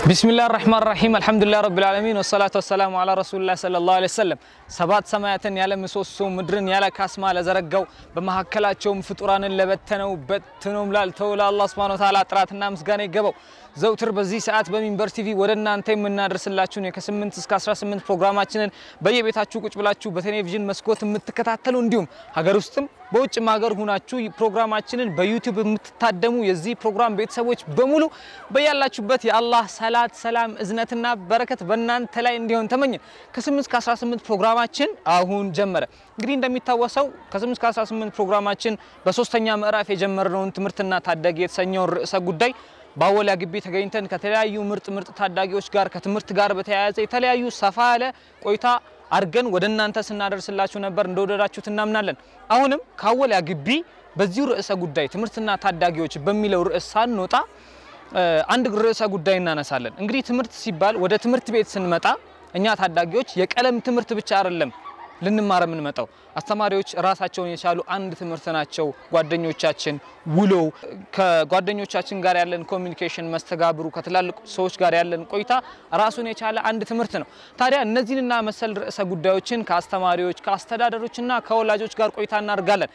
ቢስሚላህ ራህማን ራሂም አልሐምዱሊላህ ረቢል ዓለሚን ወሰላቱ ወሰላሙ አላ ረሱሊላህ ሰለላሁ ዐለይሂ ወሰለም። ሰባት ሰማያትን ያለ ምሰሶ ምድርን ያለ ካስማ ለዘረጋው በመካከላቸውም ፍጡራንን ለበተነው በትኖም ላልተው ለአላህ ሱብሓነሁ ወተዓላ ጥራትና ምስጋና ይገባው። ዘውትር በዚህ ሰዓት በሚንበር ቲቪ ወደ እናንተ የምናደርስላችሁን ከ8 እስከ 18 ፕሮግራማችንን በየቤታችሁ ቁጭ ብላችሁ በቴሌቪዥን መስኮት የምትከታተሉ እንዲሁም ሀገር ውስጥም በውጭም ሀገር ሁናችሁ ፕሮግራማችንን በዩቲዩብ የምትታደሙ የዚህ ፕሮግራም ቤተሰቦች በሙሉ በያላችሁበት የአላህ ሰላት፣ ሰላም፣ እዝነትና በረከት በእናንተ ላይ እንዲሆን ተመኘን። ከ8 እስከ 18 ፕሮግራማችን አሁን ጀመረ። እንግዲህ እንደሚታወሰው ከ8 እስከ 18 ፕሮግራማችን በሶስተኛ ምዕራፍ የጀመርነውን ትምህርትና ታዳጊ የተሰኘውን ርዕሰ ጉዳይ በአወሊያ ግቢ ተገኝተን ከተለያዩ ምርጥ ምርጥ ታዳጊዎች ጋር ከትምህርት ጋር በተያያዘ የተለያዩ ሰፋ ያለ ቆይታ አድርገን ወደ እናንተ ስናደርስላችሁ ነበር። እንደወደዳችሁት እናምናለን። አሁንም ከአወሊያ ግቢ በዚሁ ርዕሰ ጉዳይ ትምህርትና ታዳጊዎች በሚለው ርዕስ ሳንወጣ አንድ ርዕሰ ጉዳይ እናነሳለን። እንግዲህ ትምህርት ሲባል ወደ ትምህርት ቤት ስንመጣ እኛ ታዳጊዎች የቀለም ትምህርት ብቻ አይደለም ልንማር የምንመጣው አስተማሪዎች ራሳቸውን የቻሉ አንድ ትምህርት ናቸው። ጓደኞቻችን፣ ውሎው፣ ከጓደኞቻችን ጋር ያለን ኮሚኒኬሽን፣ መስተጋብሩ፣ ከትላልቅ ሰዎች ጋር ያለን ቆይታ ራሱን የቻለ አንድ ትምህርት ነው። ታዲያ እነዚህንና መሰል ርዕሰ ጉዳዮችን ከአስተማሪዎች ከአስተዳደሮችና ከወላጆች ጋር ቆይታ እናደርጋለን።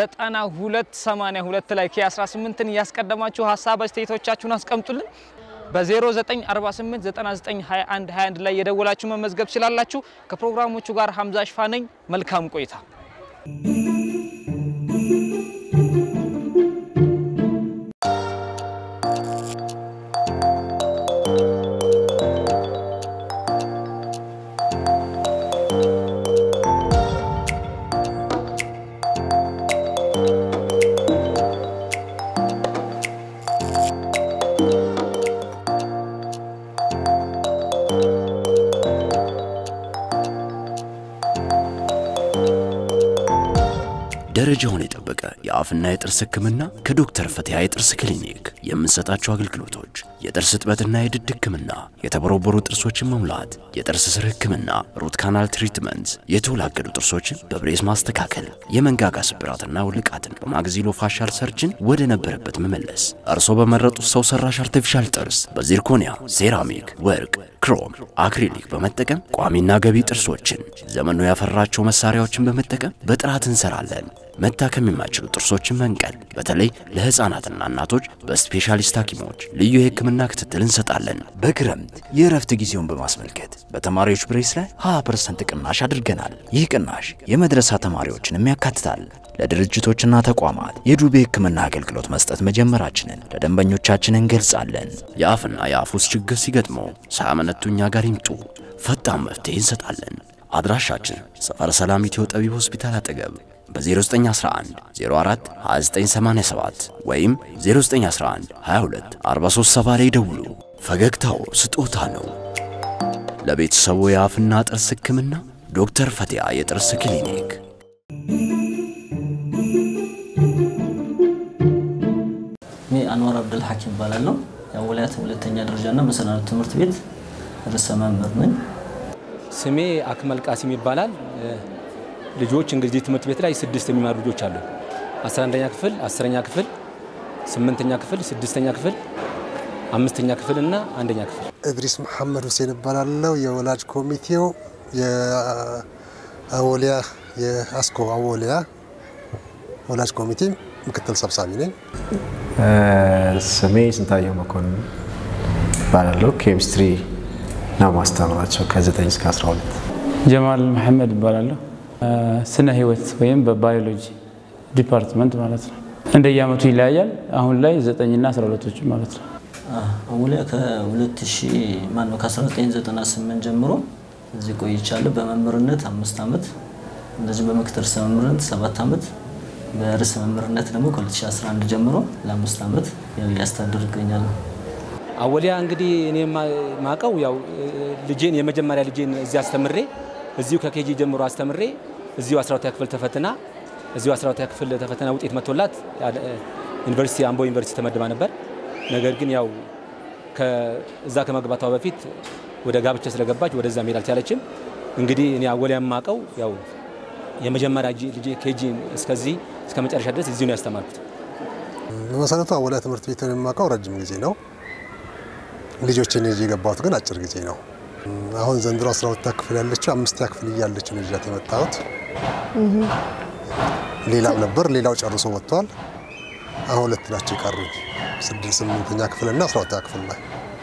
9282 ላይ ከ18ን እያስቀደማችሁ ሀሳብ አስተያየቶቻችሁን አስቀምጡልን። በ0948992121 ላይ የደወላችሁ መመዝገብ ትችላላችሁ። ከፕሮግራሞቹ ጋር ሀምዛ ሽፋ ነኝ። መልካም ቆይታ። ደረጃውን የጠበቀ የአፍና የጥርስ ሕክምና ከዶክተር ፈቲያ የጥርስ ክሊኒክ የምንሰጣቸው አገልግሎቶች የጥርስ እጥበትና የድድ ሕክምና፣ የተቦረቦሩ ጥርሶችን መሙላት፣ የጥርስ ስር ሕክምና፣ ሩት ካናል ትሪትመንት፣ የተወላገዱ ጥርሶችን በብሬስ ማስተካከል፣ የመንጋጋ ስብራትና ውልቃትን በማግዚሎ ፋሻል ሰርጅን ወደ ነበረበት መመለስ፣ እርሶ በመረጡት ሰው ሰራሽ አርቲፊሻል ጥርስ በዚርኮኒያ፣ ሴራሚክ፣ ወርቅ፣ ክሮም፣ አክሪሊክ በመጠቀም ቋሚና ገቢ ጥርሶችን ዘመኑ ያፈራቸው መሳሪያዎችን በመጠቀም በጥራት እንሰራለን። መታከም የማይችሉ ጥርሶችን መንቀል፣ በተለይ ለሕፃናትና እናቶች በስፔሻሊስት ሐኪሞች ልዩ የሕክምና ክትትል እንሰጣለን። በክረምት የእረፍት ጊዜውን በማስመልከት በተማሪዎች ብሬስ ላይ 20% ቅናሽ አድርገናል። ይህ ቅናሽ የመድረሳ ተማሪዎችንም ያካትታል። ለድርጅቶችና ተቋማት የዱቤ ሕክምና አገልግሎት መስጠት መጀመራችንን ለደንበኞቻችን እንገልጻለን። የአፍና የአፍ ውስጥ ችግር ሲገጥመው ሳያመነቱ እኛ ጋር ይምጡ፣ ፈጣን መፍትሄ እንሰጣለን። አድራሻችን ሰፈረ ሰላም ኢትዮ ጠቢብ ሆስፒታል አጠገብ በ0911 04 2987 ወይም 0911 22 437 ላይ ደውሉ። ፈገግታው ስጦታ ነው። ለቤተሰቡ የአፍና ጥርስ ሕክምና ዶክተር ፈቲያ የጥርስ ክሊኒክ። እኔ አንዋር አብደል ሐኪም እባላለሁ። የአወላያት ሁለተኛ ደረጃና መሰናዶ ትምህርት ቤት ርዕሰ መምህር ነኝ። ስሜ አክመል ቃሲም ይባላል። ልጆች እንግዲህ ትምህርት ቤት ላይ ስድስት የሚማሩ ልጆች አሉ። 11ኛ ክፍል፣ አስረኛ ክፍል፣ ስምንተኛ ክፍል፣ ስድስተኛ ክፍል፣ አምስተኛ ክፍል እና አንደኛ ክፍል። እድሪስ መሐመድ ሁሴን እባላለሁ። የወላጅ ኮሚቴው የአወሊያ የአስኮ አወሊያ ወላጅ ኮሚቴ ምክትል ሰብሳቢ ነኝ። ስሜ ስንታየው መኮንን እባላለሁ። ኬሚስትሪ ነው ማስተምራቸው ከ9 እስከ 12። ጀማል መሐመድ እባላለሁ። ስነ ህይወት ወይም በባዮሎጂ ዲፓርትመንት ማለት ነው። እንደየአመቱ ይለያያል። አሁን ላይ ዘጠኝና 12ቶች ማለት ነው። አወሊያ ከ2000 ማን ነው ከ1998 ጀምሮ እዚህ ቆይቻለሁ። በመምህርነት አምስት ዓመት እንደዚህ በምክትል ርዕሰ መምህርነት ሰባት ዓመት በርዕሰ መምህርነት ደግሞ ከ2011 ጀምሮ ለአምስት ዓመት ያው እያስተዳደር ይገኛለሁ። አወሊያ እንግዲህ እኔ ማቀው ያው ልጄን የመጀመሪያ ልጄን እዚህ አስተምሬ እዚሁ ከኬጂ ጀምሮ አስተምሬ እዚሁ 12ኛ ክፍል ተፈትና እዚሁ 12ኛ ክፍል ተፈተና ውጤት መጥቶላት ዩኒቨርሲቲ አምቦ ዩኒቨርሲቲ ተመድባ ነበር። ነገር ግን ያው እዛ ከመግባቷ በፊት ወደ ጋብቻ ስለገባች ወደዛ መሄድ አልቻለችም። እንግዲህ እኔ አወሊያ የማቀው ያው የመጀመሪያ ልጄ ኬጂ እስከዚህ እስከ መጨረሻ ድረስ እዚሁ ነው ያስተማርኩት። በመሰረቱ አወሊያ ትምህርት ቤትን የማውቀው ረጅም ጊዜ ነው። ልጆችን ይዤ የገባሁት ግን አጭር ጊዜ ነው። አሁን ዘንድሮ 12 ክፍል ያለችው አምስተኛ ክፍል እያለች ነው ይዣት የመጣሁት። ሌላም ነበር፣ ሌላው ጨርሶ ወጥቷል። አሁን ሁለት ናቸው የቀሩኝ፣ ስድስት ስምንተኛ ክፍል እና 12ኛ ክፍል ላይ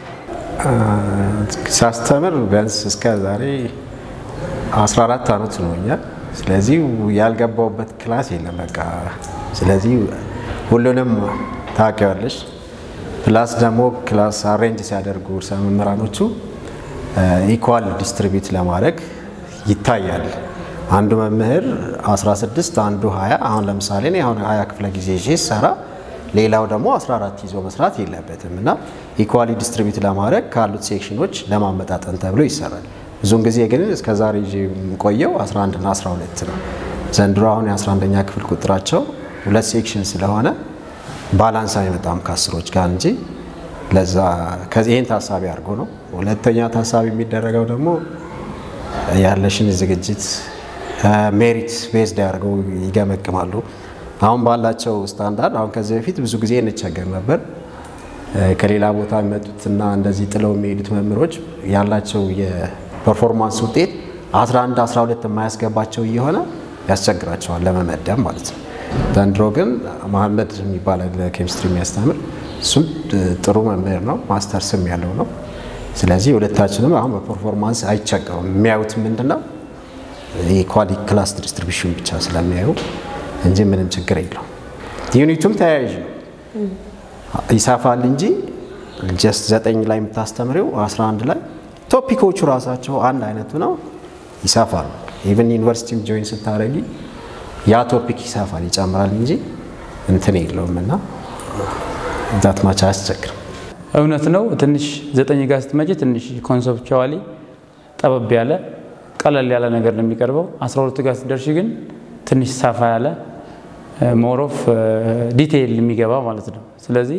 ሳስተምር ቢያንስ እስከ ዛሬ 14 ዓመት ሆኖኛል። ስለዚህ ያልገባውበት ክላስ የለም በቃ። ስለዚህ ሁሉንም ታውቂዋለሽ። ፕላስ ደግሞ ክላስ አሬንጅ ሲያደርጉ ርዕሰ መምህራኖቹ ኢኳል ዲስትሪቢዩት ለማድረግ ይታያል። አንዱ መምህር 16 አንዱ 20 አሁን ለምሳሌ እኔ አሁን 20 ክፍለ ጊዜ ይዤ ሰራ ሌላው ደግሞ 14 ይዞ መስራት የለበትም እና ኢኳሊ ዲስትሪቢዩት ለማድረግ ካሉት ሴክሽኖች ለማመጣጠን ተብሎ ይሰራል። ብዙውን ጊዜ ግን እስከ ዛሬ ይዤ የምቆየው 11 እና 12 ነው። ዘንድሮ አሁን የ11ኛ ክፍል ቁጥራቸው ሁለት ሴክሽን ስለሆነ ባላንስ አይመጣም ከአስሮች ጋር እንጂ ለዛ ይህን ታሳቢ አድርጎ ነው። ሁለተኛ ታሳቢ የሚደረገው ደግሞ ያለሽን ዝግጅት ሜሪት ቤዝድ ያደርገው ይገመግማሉ። አሁን ባላቸው ስታንዳርድ አሁን ከዚህ በፊት ብዙ ጊዜ እንቸገር ነበር። ከሌላ ቦታ የሚመጡትና እንደዚህ ጥለው የሚሄዱት መምህሮች ያላቸው የፐርፎርማንስ ውጤት 11 12 የማያስገባቸው እየሆነ ያስቸግራቸዋል ለመመደብ ማለት ነው። ዘንድሮ ግን መሀመድ የሚባል ኬሚስትሪ የሚያስተምር እሱም ጥሩ መምህር ነው፣ ማስተርስም ያለው ነው። ስለዚህ ሁለታችንም አሁን በፐርፎርማንስ አይቸገሩም። የሚያዩት ምንድን ነው የኳሊ ክላስ ዲስትሪቢሽን ብቻ ስለሚያዩ እንጂ ምንም ችግር የለውም። ዩኒቱም ተያያዥ ነው፣ ይሰፋል እንጂ ጀስት ዘጠኝ ላይ የምታስተምሪው 11 ላይ ቶፒኮቹ ራሳቸው አንድ አይነቱ ነው፣ ይሰፋሉ። ኢቨን ዩኒቨርሲቲም ጆይን ስታደረጊ ያ ቶፒክ ይሰፋል ይጨምራል እንጂ እንትን የለውም እና ዛት ማቻ አያስቸግርም። እውነት ነው። ትንሽ ዘጠኝ ጋር ስትመጪ ትንሽ ኮንሰፕቹዋሊ ጠበብ ያለ ቀለል ያለ ነገር ነው የሚቀርበው። 12 ጋር ስትደርሺ ግን ትንሽ ሰፋ ያለ ሞሮፍ ዲቴይል የሚገባ ማለት ነው። ስለዚህ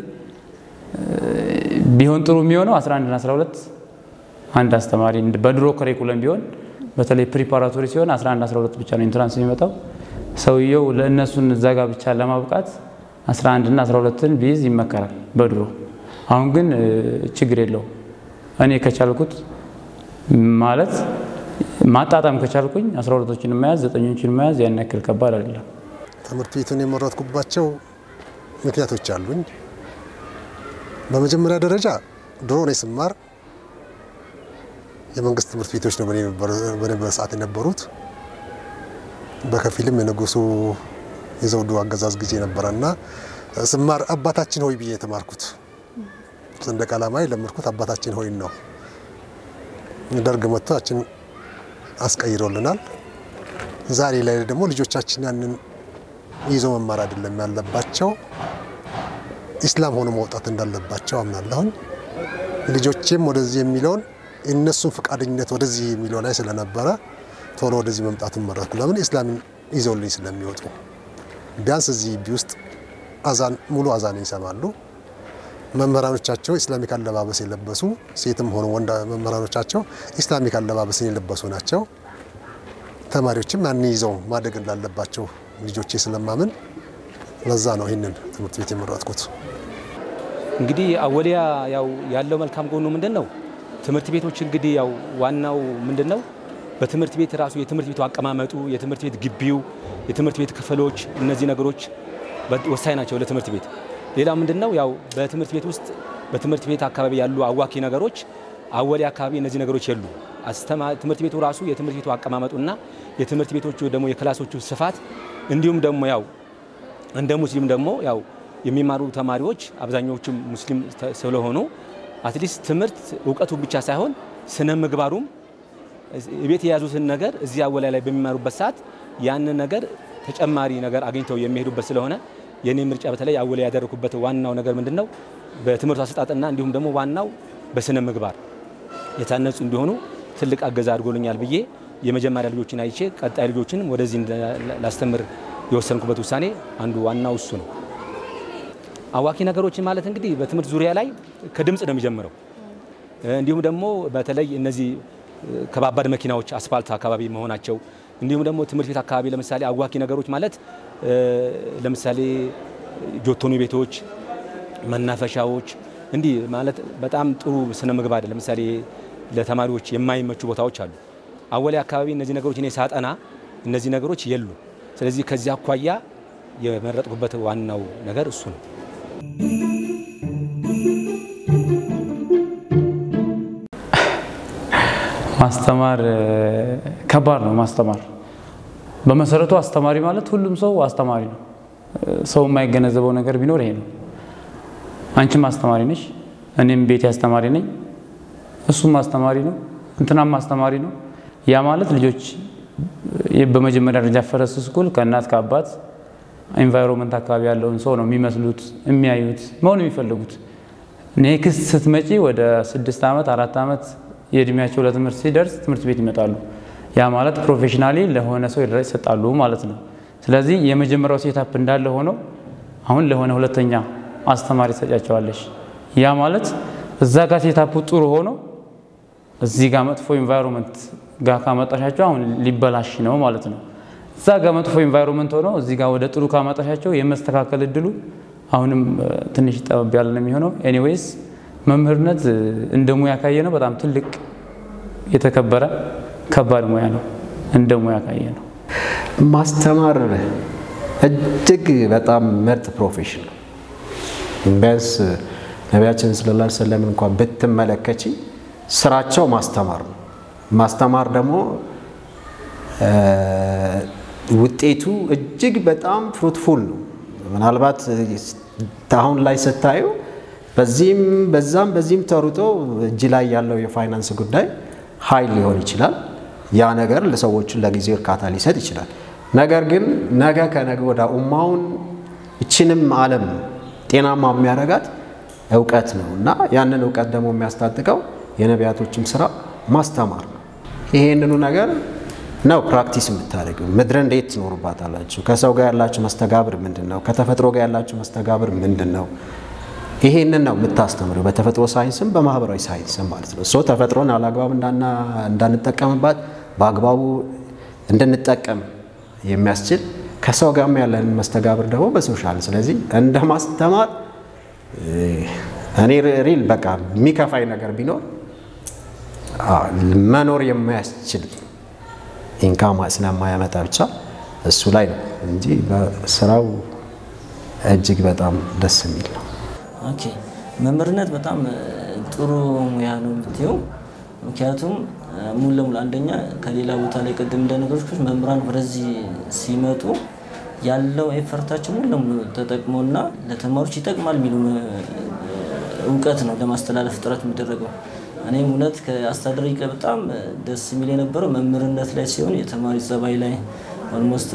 ቢሆን ጥሩ የሚሆነው 11 እና 12 አንድ አስተማሪ በድሮ ከሪኩለም ቢሆን በተለይ ፕሪፓራቶሪ ሲሆን 11 12 ብቻ ነው ኢንትራንስ የሚመጣው። ሰውየው ለእነሱን እዛ ጋ ብቻ ለማብቃት 11 እና 12ን ቢይዝ ይመከራል በድሮ። አሁን ግን ችግር የለውም። እኔ ከቻልኩት ማለት ማጣጣም ከቻልኩኝ 12ቶችን መያዝ ዘጠኞችን መያዝ ያን ያክል ከባድ አይደለም። ትምህርት ቤቱን የመረጥኩባቸው ምክንያቶች አሉኝ። በመጀመሪያ ደረጃ ድሮ እኔ ስማር የመንግስት ትምህርት ቤቶች ነው በነበረ ሰዓት የነበሩት። በከፊልም የንጉሱ የዘውዱ አገዛዝ ጊዜ ነበረ እና ስማር አባታችን ሆይ ብዬ የተማርኩት ሰንደቅ ዓላማ የለመድኩት አባታችን ሆይን ነው። ደርግ መጥቶ ያችን አስቀይሮልናል። ዛሬ ላይ ደግሞ ልጆቻችን ያንን ይዞ መማር አይደለም ያለባቸው ኢስላም ሆኖ መውጣት እንዳለባቸው አምናለሁኝ። ልጆቼም ወደዚህ የሚለውን የእነሱን ፈቃደኝነት ወደዚህ የሚለው ላይ ስለነበረ ቶሎ ወደዚህ መምጣቱን መረጥኩ። ለምን ኢስላምን ይዘውልኝ ስለሚወጡ ቢያንስ እዚህ ግቢ ውስጥ አዛን ሙሉ አዛን ይሰማሉ። መምህራኖቻቸው ኢስላሚክ አለባበስ የለበሱ ሴትም ሆኑ ወንድ መምህራኖቻቸው ኢስላሚክ አለባበስን የለበሱ ናቸው። ተማሪዎችም ያን ይዘው ማደግ እንዳለባቸው ልጆቼ ስለማምን ለዛ ነው ይህንን ትምህርት ቤት የመረጥኩት። እንግዲህ አወሊያ ያው ያለው መልካም ጎኑ ምንድን ነው? ትምህርት ቤቶች እንግዲህ ያው ዋናው ምንድን ነው? በትምህርት ቤት ራሱ የትምህርት ቤቱ አቀማመጡ፣ የትምህርት ቤት ግቢው፣ የትምህርት ቤት ክፍሎች፣ እነዚህ ነገሮች ወሳኝ ናቸው ለትምህርት ቤት። ሌላው ምንድን ነው? ያው በትምህርት ቤት ውስጥ በትምህርት ቤት አካባቢ ያሉ አዋኪ ነገሮች አወሊያ አካባቢ እነዚህ ነገሮች የሉ። ትምህርት ቤቱ ራሱ የትምህርት ቤቱ አቀማመጡና የትምህርት ቤቶቹ ደግሞ የክላሶቹ ስፋት እንዲሁም ደግሞ ያው እንደ ሙስሊም ደግሞ ያው የሚማሩ ተማሪዎች አብዛኛዎቹም ሙስሊም ስለሆኑ አትሊስት ትምህርት እውቀቱን ብቻ ሳይሆን ስነ ምግባሩም ቤት የያዙትን ነገር እዚህ አወሊያ ላይ በሚማሩበት ሰዓት ያንን ነገር ተጨማሪ ነገር አግኝተው የሚሄዱበት ስለሆነ የኔ ምርጫ በተለይ አወሊያ ያደረኩበት ዋናው ነገር ምንድን ነው? በትምህርቱ አሰጣጥና እንዲሁም ደግሞ ዋናው በስነ ምግባር የታነጹ እንዲሆኑ ትልቅ አገዛ አድርጎልኛል ብዬ የመጀመሪያ ልጆችን አይቼ ቀጣይ ልጆችን ወደዚህ ላስተምር የወሰንኩበት ውሳኔ አንዱ ዋናው እሱ ነው። አዋኪ ነገሮችን ማለት እንግዲህ በትምህርት ዙሪያ ላይ ከድምፅ ነው የሚጀምረው። እንዲሁም ደግሞ በተለይ እነዚህ ከባባድ መኪናዎች አስፋልት አካባቢ መሆናቸው እንዲሁም ደግሞ ትምህርት ቤት አካባቢ ለምሳሌ አዋኪ ነገሮች ማለት ለምሳሌ ጆቶኒ ቤቶች፣ መናፈሻዎች እንዲህ ማለት በጣም ጥሩ ስነ ምግባር ለምሳሌ ለተማሪዎች የማይመቹ ቦታዎች አሉ። አወሊያ አካባቢ እነዚህ ነገሮች እኔ ሳጠና እነዚህ ነገሮች የሉ። ስለዚህ ከዚህ አኳያ የመረጥኩበት ዋናው ነገር እሱ ነው። ማስተማር ከባድ ነው። ማስተማር በመሰረቱ አስተማሪ ማለት ሁሉም ሰው አስተማሪ ነው። ሰው የማይገነዘበው ነገር ቢኖር ይሄ ነው። አንቺም አስተማሪ ነሽ፣ እኔም ቤቴ አስተማሪ ነኝ፣ እሱም አስተማሪ ነው፣ እንትናም አስተማሪ ነው። ያ ማለት ልጆች በመጀመሪያ ደረጃ ፈረስ ስኩል ከእናት ከአባት ኤንቫይሮንመንት አካባቢ ያለውን ሰው ነው የሚመስሉት የሚያዩት መሆን የሚፈልጉት። ኔክስት ስትመጪ ወደ ስድስት ዓመት አራት ዓመት የእድሜያቸው ለትምህርት ሲደርስ ትምህርት ቤት ይመጣሉ። ያ ማለት ፕሮፌሽናሊ ለሆነ ሰው ይሰጣሉ ማለት ነው። ስለዚህ የመጀመሪያው ሴታፕ እንዳለ ሆኖ አሁን ለሆነ ሁለተኛ አስተማሪ ትሰጫቸዋለሽ። ያ ማለት እዛ ጋር ሴታፑ ጥሩ ሆኖ እዚህ ጋር መጥፎ ኢንቫይሮንመንት ጋር ካመጣሻቸው አሁን ሊበላሽ ነው ማለት ነው። እዛ ጋር መጥፎ ኢንቫይሮንመንት ሆኖ እዚህ ጋር ወደ ጥሩ ካመጣሻቸው የመስተካከል እድሉ አሁንም ትንሽ ጠበብ ያለ ነው የሚሆነው። ኤኒዌይስ መምህርነት እንደ ሙያ ካየ ነው በጣም ትልቅ የተከበረ ከባድ ሙያ ነው። እንደ ሙያ ካየ ነው ማስተማር እጅግ በጣም ምርጥ ፕሮፌሽን ነው። ቢያንስ ነቢያችን ሰለላሁ ዐለይሂ ወሰለም እንኳን ብትመለከቺ ስራቸው ማስተማር ነው። ማስተማር ደግሞ ውጤቱ እጅግ በጣም ፍሩትፉል ነው። ምናልባት አሁን ላይ ስታዩ በዚህም በዛም በዚህም ተሩጦ እጅ ላይ ያለው የፋይናንስ ጉዳይ ኃይል ሊሆን ይችላል። ያ ነገር ለሰዎቹን ለጊዜው እርካታ ሊሰጥ ይችላል። ነገር ግን ነገ ከነገ ወደ ኡማውን እችንም ዓለም ጤናማ የሚያደርጋት እውቀት ነው እና ያንን እውቀት ደግሞ የሚያስታጥቀው የነቢያቶችም ስራ ማስተማር ነው። ይሄንኑ ነገር ነው ፕራክቲስ የምታደርገው። ምድር እንዴት ትኖሩባታላችሁ? ከሰው ጋር ያላችሁ መስተጋብር ምንድን ነው? ከተፈጥሮ ጋር ያላችሁ መስተጋብር ምንድን ነው? ይሄንን ነው የምታስተምረው በተፈጥሮ ሳይንስም በማህበራዊ ሳይንስም ማለት ነው። ሶ ተፈጥሮን አላግባብ እንዳንጠቀምባት በአግባቡ እንድንጠቀም የሚያስችል ከሰው ጋርም ያለን መስተጋብር ደግሞ በሶሻል ስለዚህ እንደ ማስተማር እኔ ሪል በቃ የሚከፋኝ ነገር ቢኖር መኖር የማያስችል ኢንካም ስለማያመጣ ብቻ እሱ ላይ ነው እንጂ ስራው እጅግ በጣም ደስ የሚል ነው። ኦኬ መምህርነት በጣም ጥሩ ሙያ ነው የምትየው። ምክንያቱም ሙሉ ለሙሉ አንደኛ ከሌላ ቦታ ላይ ቅድም እንደነገርኩሽ መምህራን ወደዚህ ሲመጡ ያለው ኤፈርታቸው ሙሉ ለሙሉ ተጠቅሞና ለተማሪዎች ይጠቅማል የሚሉ እውቀት ነው ለማስተላለፍ ጥረት የሚደረገው። እኔም እውነት ከአስተዳደሪ ጋር በጣም ደስ የሚል የነበረው መምህርነት ላይ ሲሆን የተማሪ ጸባይ ላይ ኦልሞስት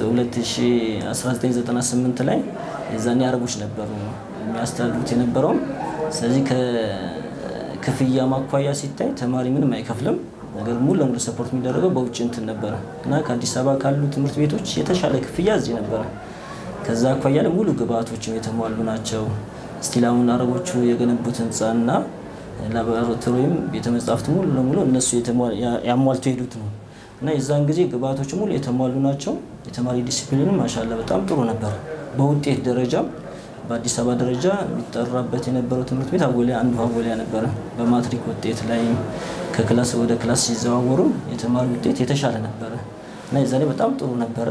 1998 ላይ የዛኔ አረቦች ነበሩ የሚያስተዳድሩት የነበረውም። ስለዚህ ከክፍያ ማኳያ ሲታይ ተማሪ ምንም አይከፍልም። ነገር ሙሉ ለሙሉ ሰፖርት የሚደረገው በውጭ እንትን ነበረ እና ከአዲስ አበባ ካሉ ትምህርት ቤቶች የተሻለ ክፍያ እዚህ ነበረ። ከዛ አኳያ ላይ ሙሉ ግብአቶችም የተሟሉ ናቸው። ስቲል አሁን አረቦቹ የገነቡት ህንፃና ላቦራቶሪም ቤተ መጻሕፍት ሙሉ ለሙሉ እነሱ ያሟልቶ ሄዱት ነው እና የዛን ጊዜ ግብአቶች ሙሉ የተሟሉ ናቸው። የተማሪ ዲሲፕሊንም ማሻላ በጣም ጥሩ ነበር። በውጤት ደረጃ በአዲስ አበባ ደረጃ የሚጠራበት የነበረው ትምህርት ቤት አወሊያ አንዱ አወሊያ ነበረ። በማትሪክ ውጤት ላይ ከክላስ ወደ ክላስ ሲዘዋወሩ የተማሪ ውጤት የተሻለ ነበረ እና የዛኔ በጣም ጥሩ ነበረ።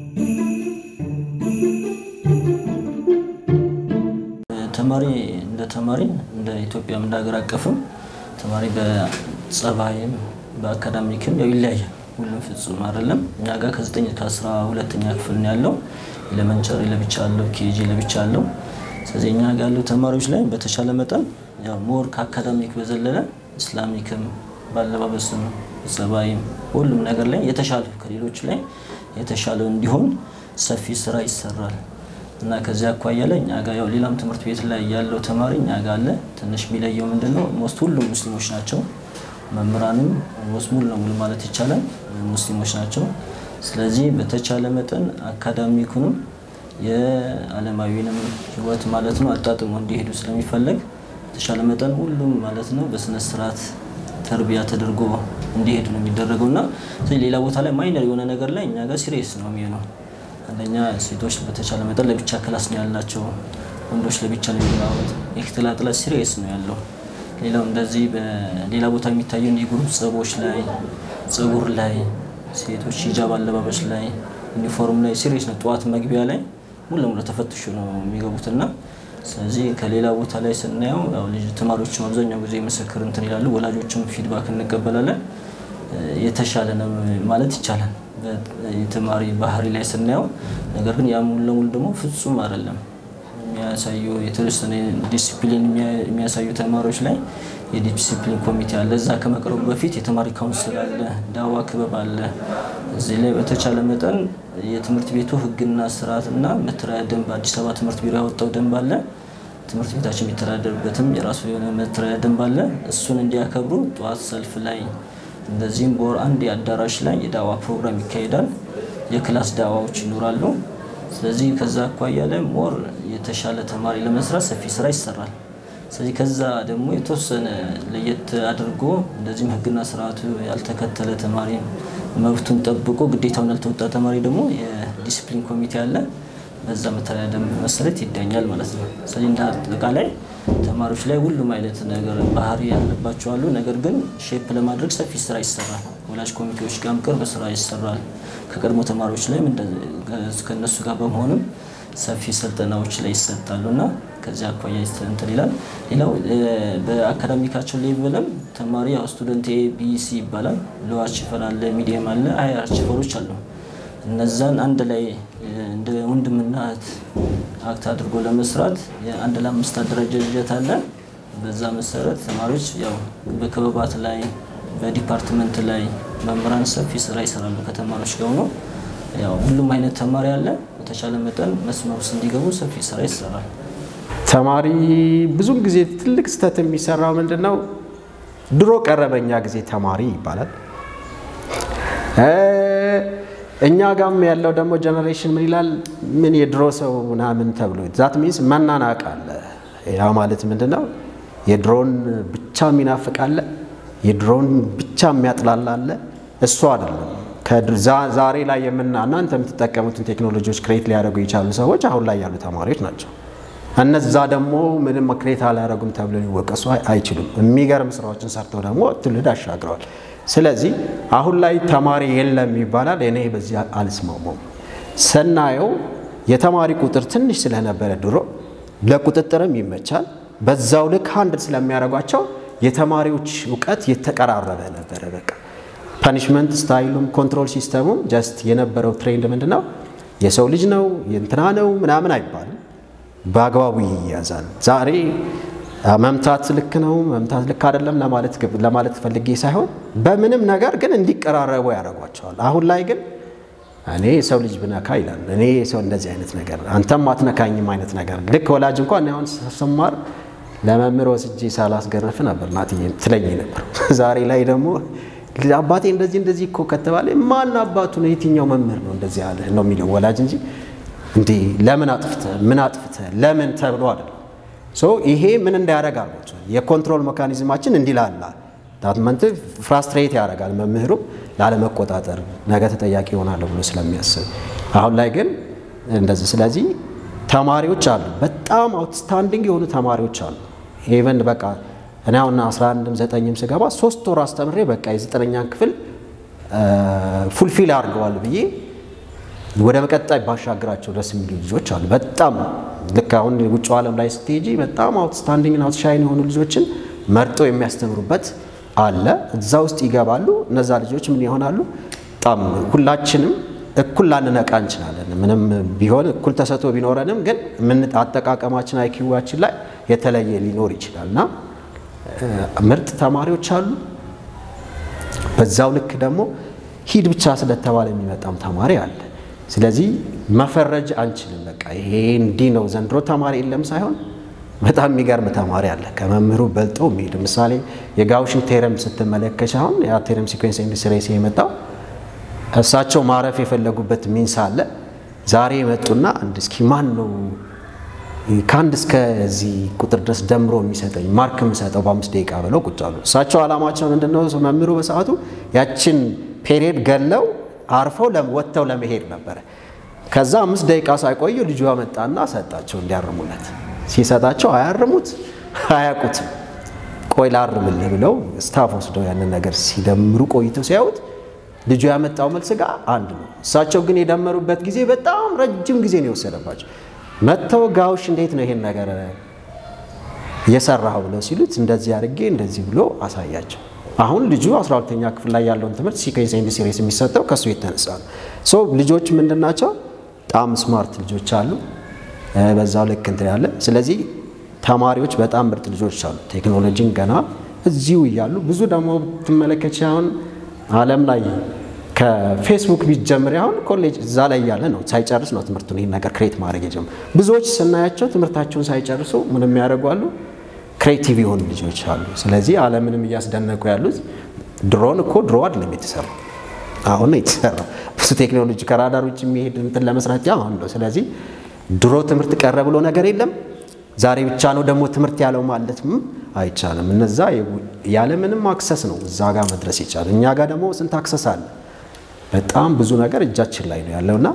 ተማሪ እንደ ተማሪ እንደ ኢትዮጵያም እንደ ሀገር አቀፍም ተማሪ በጸባይም በአካዳሚክም ያው ይለያያል። ሁሉም ፍጹም አይደለም። እኛ ጋር ከዘጠኝ ከአስራ ሁለተኛ ክፍል ነው ያለው። ኤሌመንቸሪ ለብቻ አለው፣ ኬጂ ለብቻ አለው። ስለዚህ እኛ ጋር ያሉ ተማሪዎች ላይ በተሻለ መጠን ያው ሞር ከአካዳሚክ በዘለለ ኢስላሚክም ባለባበስም ጸባይም ሁሉም ነገር ላይ የተሻለ ከሌሎች ላይ የተሻለ እንዲሆን ሰፊ ስራ ይሰራል እና ከዚያ አኳያ ላይ እኛ ጋር ያው ሌላም ትምህርት ቤት ላይ ያለው ተማሪ እኛ ጋር አለ። ትንሽ የሚለየው ምንድን ነው? ሞስት ሁሉም ሙስሊሞች ናቸው። መምህራንም ሞስት ሙሉ ለሙሉ ማለት ይቻላል ሙስሊሞች ናቸው። ስለዚህ በተቻለ መጠን አካዳሚኩንም የዓለማዊንም ህይወት ማለት ነው አጣጥሞ እንዲሄዱ ስለሚፈለግ በተቻለ መጠን ሁሉም ማለት ነው በስነ ስርዓት ተርቢያ ተደርጎ እንዲሄዱ ነው የሚደረገው እና ሌላ ቦታ ላይ ማይነር የሆነ ነገር ላይ እኛ ጋር ሲሪየስ ነው የሚሆነው። አንደኛ ሴቶች በተቻለ መጠን ለብቻ ክላስ ነው ያላቸው። ወንዶች ለብቻ ነው የሚገባበት። የክትላጥላ ሲሪየስ ነው ያለው። ሌላው እንደዚህ በሌላ ቦታ የሚታየውን የግሩፕ ጸቦች ላይ፣ ጸጉር ላይ፣ ሴቶች ሂጃብ አለባበስ ላይ፣ ዩኒፎርም ላይ ሲሪየስ ነው። ጠዋት መግቢያ ላይ ሙሉ ለሙሉ ተፈትሾ ነው የሚገቡትና ስለዚህ ከሌላ ቦታ ላይ ስናየው ያው ልጅ ተማሪዎችም አብዛኛው ጊዜ ምስክር እንትን ይላሉ። ወላጆችም ፊድባክ እንቀበላለን። የተሻለ ነው ማለት ይቻላል የተማሪ ባህሪ ላይ ስናየው። ነገር ግን ያ ሙሉ ለሙሉ ደግሞ ፍጹም አይደለም። የሚያሳዩ የተወሰነ ዲሲፕሊን የሚያሳዩ ተማሪዎች ላይ የዲሲፕሊን ኮሚቴ አለ። እዛ ከመቅረቡ በፊት የተማሪ ካውንስል አለ፣ ዳዋ ክበብ አለ። እዚህ ላይ በተቻለ መጠን የትምህርት ቤቱ ሕግና ስርዓትና መተዳደሪያ ደንብ አዲስ አበባ ትምህርት ቢሮ ያወጣው ደንብ አለ። ትምህርት ቤታችን የሚተዳደርበትም የራሱ የሆነ መተዳደሪያ ደንብ አለ። እሱን እንዲያከብሩ ጠዋት ሰልፍ ላይ እንደዚህም በወር አንድ የአዳራሽ ላይ የዳዋ ፕሮግራም ይካሄዳል። የክላስ ዳዋዎች ይኖራሉ። ስለዚህ ከዛ አኳያ ላይ ሞር የተሻለ ተማሪ ለመስራት ሰፊ ስራ ይሰራል። ስለዚህ ከዛ ደግሞ የተወሰነ ለየት አድርጎ እንደዚህም ህግና ስርዓቱ ያልተከተለ ተማሪ መብቱን ጠብቆ ግዴታውን ያልተወጣ ተማሪ ደግሞ የዲሲፕሊን ኮሚቴ አለ። በዛ መተዳደሪያ ደንብ መሰረት ይዳኛል ማለት ነው። ስለዚህ እንደ አጠቃላይ ተማሪዎች ላይ ሁሉም አይነት ነገር ባህሪ ያለባቸው አሉ። ነገር ግን ሼፕ ለማድረግ ሰፊ ስራ ይሰራል። ወላጅ ኮሚቴዎች ጋርም ቅርብ ስራ ይሰራል። ከቀድሞ ተማሪዎች ላይም ከእነሱ ጋር በመሆንም ሰፊ ስልጠናዎች ላይ ይሰጣሉ እና ከዚህ አኳያ እንትን ይላል። ሌላው በአካዳሚካቸው ሌቭልም ተማሪ ያው ስቱደንት ኤ ቢ ሲ ይባላል። ሎ አርችፈር አለ፣ ሚዲየም አለ፣ ሀይ አርችፈሮች አሉ። እነዛን አንድ ላይ እንደ ወንድምና እህት አክት አድርጎ ለመስራት የአንድ ለአምስት አደረጃጀት አለ። በዛ መሰረት ተማሪዎች ያው በክበባት ላይ በዲፓርትመንት ላይ መምህራን ሰፊ ስራ ይሰራሉ። ከተማሪዎች ጋር ሆኖ ያው ሁሉም አይነት ተማሪ አለ። በተቻለ መጠን መስመር ውስጥ እንዲገቡ ሰፊ ስራ ይሰራል። ተማሪ ብዙም ጊዜ ትልቅ ስህተት የሚሰራው ምንድን ነው? ድሮ ቀረበኛ ጊዜ ተማሪ ይባላል። እኛ ጋም ያለው ደግሞ ጀኔሬሽን ምን ይላል? ምን የድሮ ሰው ምናምን ተብሎ ዛት ሚንስ መናናቅ አለ። ያ ማለት ምንድን ነው? የድሮን ብቻ የሚናፍቅ አለ፣ የድሮን ብቻ የሚያጥላላ አለ። እሱ አይደለም። ዛሬ ላይ የምና እናንተ የምትጠቀሙትን ቴክኖሎጂዎች ክሬት ሊያደርጉ የቻሉ ሰዎች አሁን ላይ ያሉ ተማሪዎች ናቸው። እነዛ ደግሞ ምንም ክሬት አላያደረጉም ተብሎ ሊወቀሱ አይችሉም። የሚገርም ስራዎችን ሰርተው ደግሞ ትውልድ አሻግረዋል። ስለዚህ አሁን ላይ ተማሪ የለም ይባላል። እኔ በዚህ አልስማማም። ስናየው የተማሪ ቁጥር ትንሽ ስለነበረ ድሮ ለቁጥጥርም ይመቻል። በዛው ልክ አንድ ስለሚያደርጓቸው የተማሪዎች እውቀት የተቀራረበ ነበረ። በቃ ፓኒሽመንት ስታይሉም ኮንትሮል ሲስተሙም ጀስት የነበረው ትሬንድ ምንድን ነው? የሰው ልጅ ነው የእንትና ነው ምናምን አይባልም። በአግባቡ ይያዛል። ዛሬ መምታት ልክ ነው መምታት ልክ አይደለም ለማለት ፈልጌ ሳይሆን በምንም ነገር ግን እንዲቀራረቡ ያደርጓቸዋል። አሁን ላይ ግን እኔ የሰው ልጅ ብነካ ይላል። እኔ ሰው እንደዚህ አይነት ነገር አንተም አትነካኝም አይነት ነገር ልክ ወላጅ እንኳን አሁን ስማር ለመምህር ወስጄ ሳላስገረፍ ነበር እናትዬ ትለኝ ነበር። ዛሬ ላይ ደግሞ አባቴ እንደዚህ እንደዚህ እኮ ከተባለ ማን አባቱ ነው የትኛው መምህር ነው እንደዚህ ያለ ነው የሚለው ወላጅ እንጂ እንዴ ለምን አጥፍተ ምን አጥፍተ ለምን ተብሎ አይደለም። ሶ ይሄ ምን እንዳያደርግ አላቸው የኮንትሮል ሜካኒዝማችን እንዲላላ ዳትመንት ፍራስትሬት ያደርጋል መምህሩ ላለመቆጣጠር ነገ ተጠያቂ ይሆናል ብሎ ስለሚያስብ አሁን ላይ ግን እንደዚህ ስለዚህ ተማሪዎች አሉ በጣም አውትስታንዲንግ የሆኑ ተማሪዎች አሉ ኢቨን በቃ እኔ አሁን 11ም ዘጠኝም ስገባ ሶስት ወር አስተምሬ በቃ የዘጠነኛን ክፍል ፉልፊል አድርገዋል ብዬ ወደ መቀጣይ ባሻገራቸው ደስ የሚሉ ልጆች አሉ። በጣም ልክ አሁን ውጭ ዓለም ላይ ስትሄጂ በጣም አውትስታንዲንግ ና አውትሻይን የሆኑ ልጆችን መርጦ የሚያስተምሩበት አለ። እዛ ውስጥ ይገባሉ። እነዛ ልጆች ምን ይሆናሉ? በጣም ሁላችንም እኩል ላንነቃ እንችላለን። ምንም ቢሆን እኩል ተሰጥቶ ቢኖረንም ግን ምን አጠቃቀማችን አይኪዋችን ላይ የተለየ ሊኖር ይችላል እና ምርጥ ተማሪዎች አሉ። በዛው ልክ ደግሞ ሂድ ብቻ ስለተባለ የሚመጣም ተማሪ አለ። ስለዚህ መፈረጅ አንችልም። በቃ ይሄ እንዲህ ነው ዘንድሮ ተማሪ የለም ሳይሆን በጣም የሚገርም ተማሪ አለ ከመምህሩ በልጦ የሚሄድ ምሳሌ የጋውሽን ቴረም ስትመለከች አሁን ያ ቴረም ሲኮንስ ኢንዱስትሪ የመጣው እሳቸው ማረፍ የፈለጉበት ሚንስ አለ። ዛሬ የመጡና አንድ እስኪ ማን ነው ከአንድ እስከዚህ ቁጥር ድረስ ደምሮ የሚሰጠኝ ማርክ የምሰጠው በአምስት ደቂቃ ብለው ቁጭ አሉ። እሳቸው ዓላማቸው ምንድነው? መምህሩ በሰዓቱ ያችን ፔሪየድ ገለው አርፈው ወጥተው ለመሄድ ነበረ። ከዛ አምስት ደቂቃ ሳይቆዩ ልጁ መጣና ሰጣቸው እንዲያርሙለት። ሲሰጣቸው አያርሙት፣ አያውቁትም። ቆይ ላርምልህ ብለው ስታፍ ወስደው ያንን ነገር ሲደምሩ ቆይተው ሲያዩት ልጁ ያመጣው መልስ ጋር አንድ ነው። እሳቸው ግን የደመሩበት ጊዜ በጣም ረጅም ጊዜ ነው የወሰደባቸው። መጥተው ጋውሽ እንዴት ነው ይሄን ነገር እየሰራው ብለው ሲሉት እንደዚህ አድርጌ እንደዚህ ብሎ አሳያቸው። አሁን ልጁ 12ኛ ክፍል ላይ ያለውን ትምህርት ሲኬንስ ኤንድ ሲሪስ የሚሰጠው ከሱ የተነሳ ነው። ሶ ልጆች ምንድን ናቸው? በጣም ስማርት ልጆች አሉ። በዛው ልክ እንትን ያለ ስለዚህ ተማሪዎች በጣም ምርጥ ልጆች አሉ። ቴክኖሎጂን ገና እዚሁ እያሉ ብዙ ደግሞ ትመለከች አሁን ዓለም ላይ ከፌስቡክ ቢጀምር አሁን ኮሌጅ እዛ ላይ እያለ ነው ሳይጨርስ ነው ትምህርቱን ይህን ነገር ክሬት ማድረግ የጀመሩ። ብዙዎች ስናያቸው ትምህርታቸውን ሳይጨርሱ ምን የሚያደርጉ አሉ? ክሬቲቭ የሆኑ ልጆች አሉ። ስለዚህ ዓለምንም እያስደነቁ ያሉት ድሮን እኮ ድሮ አይደለም የተሰራው አሁን ነው የተሰራው። ብዙ ቴክኖሎጂ ከራዳር ውጭ የሚሄድ እንትን ለመስራት አሁን ነው። ስለዚህ ድሮ ትምህርት ቀረ ብሎ ነገር የለም። ዛሬ ብቻ ነው ደግሞ ትምህርት ያለው ማለትም አይቻልም። እነዛ ያለምንም አክሰስ ነው እዛ ጋር መድረስ ይቻላል። እኛ ጋር ደግሞ ስንት አክሰስ አለ? በጣም ብዙ ነገር እጃችን ላይ ነው ያለውና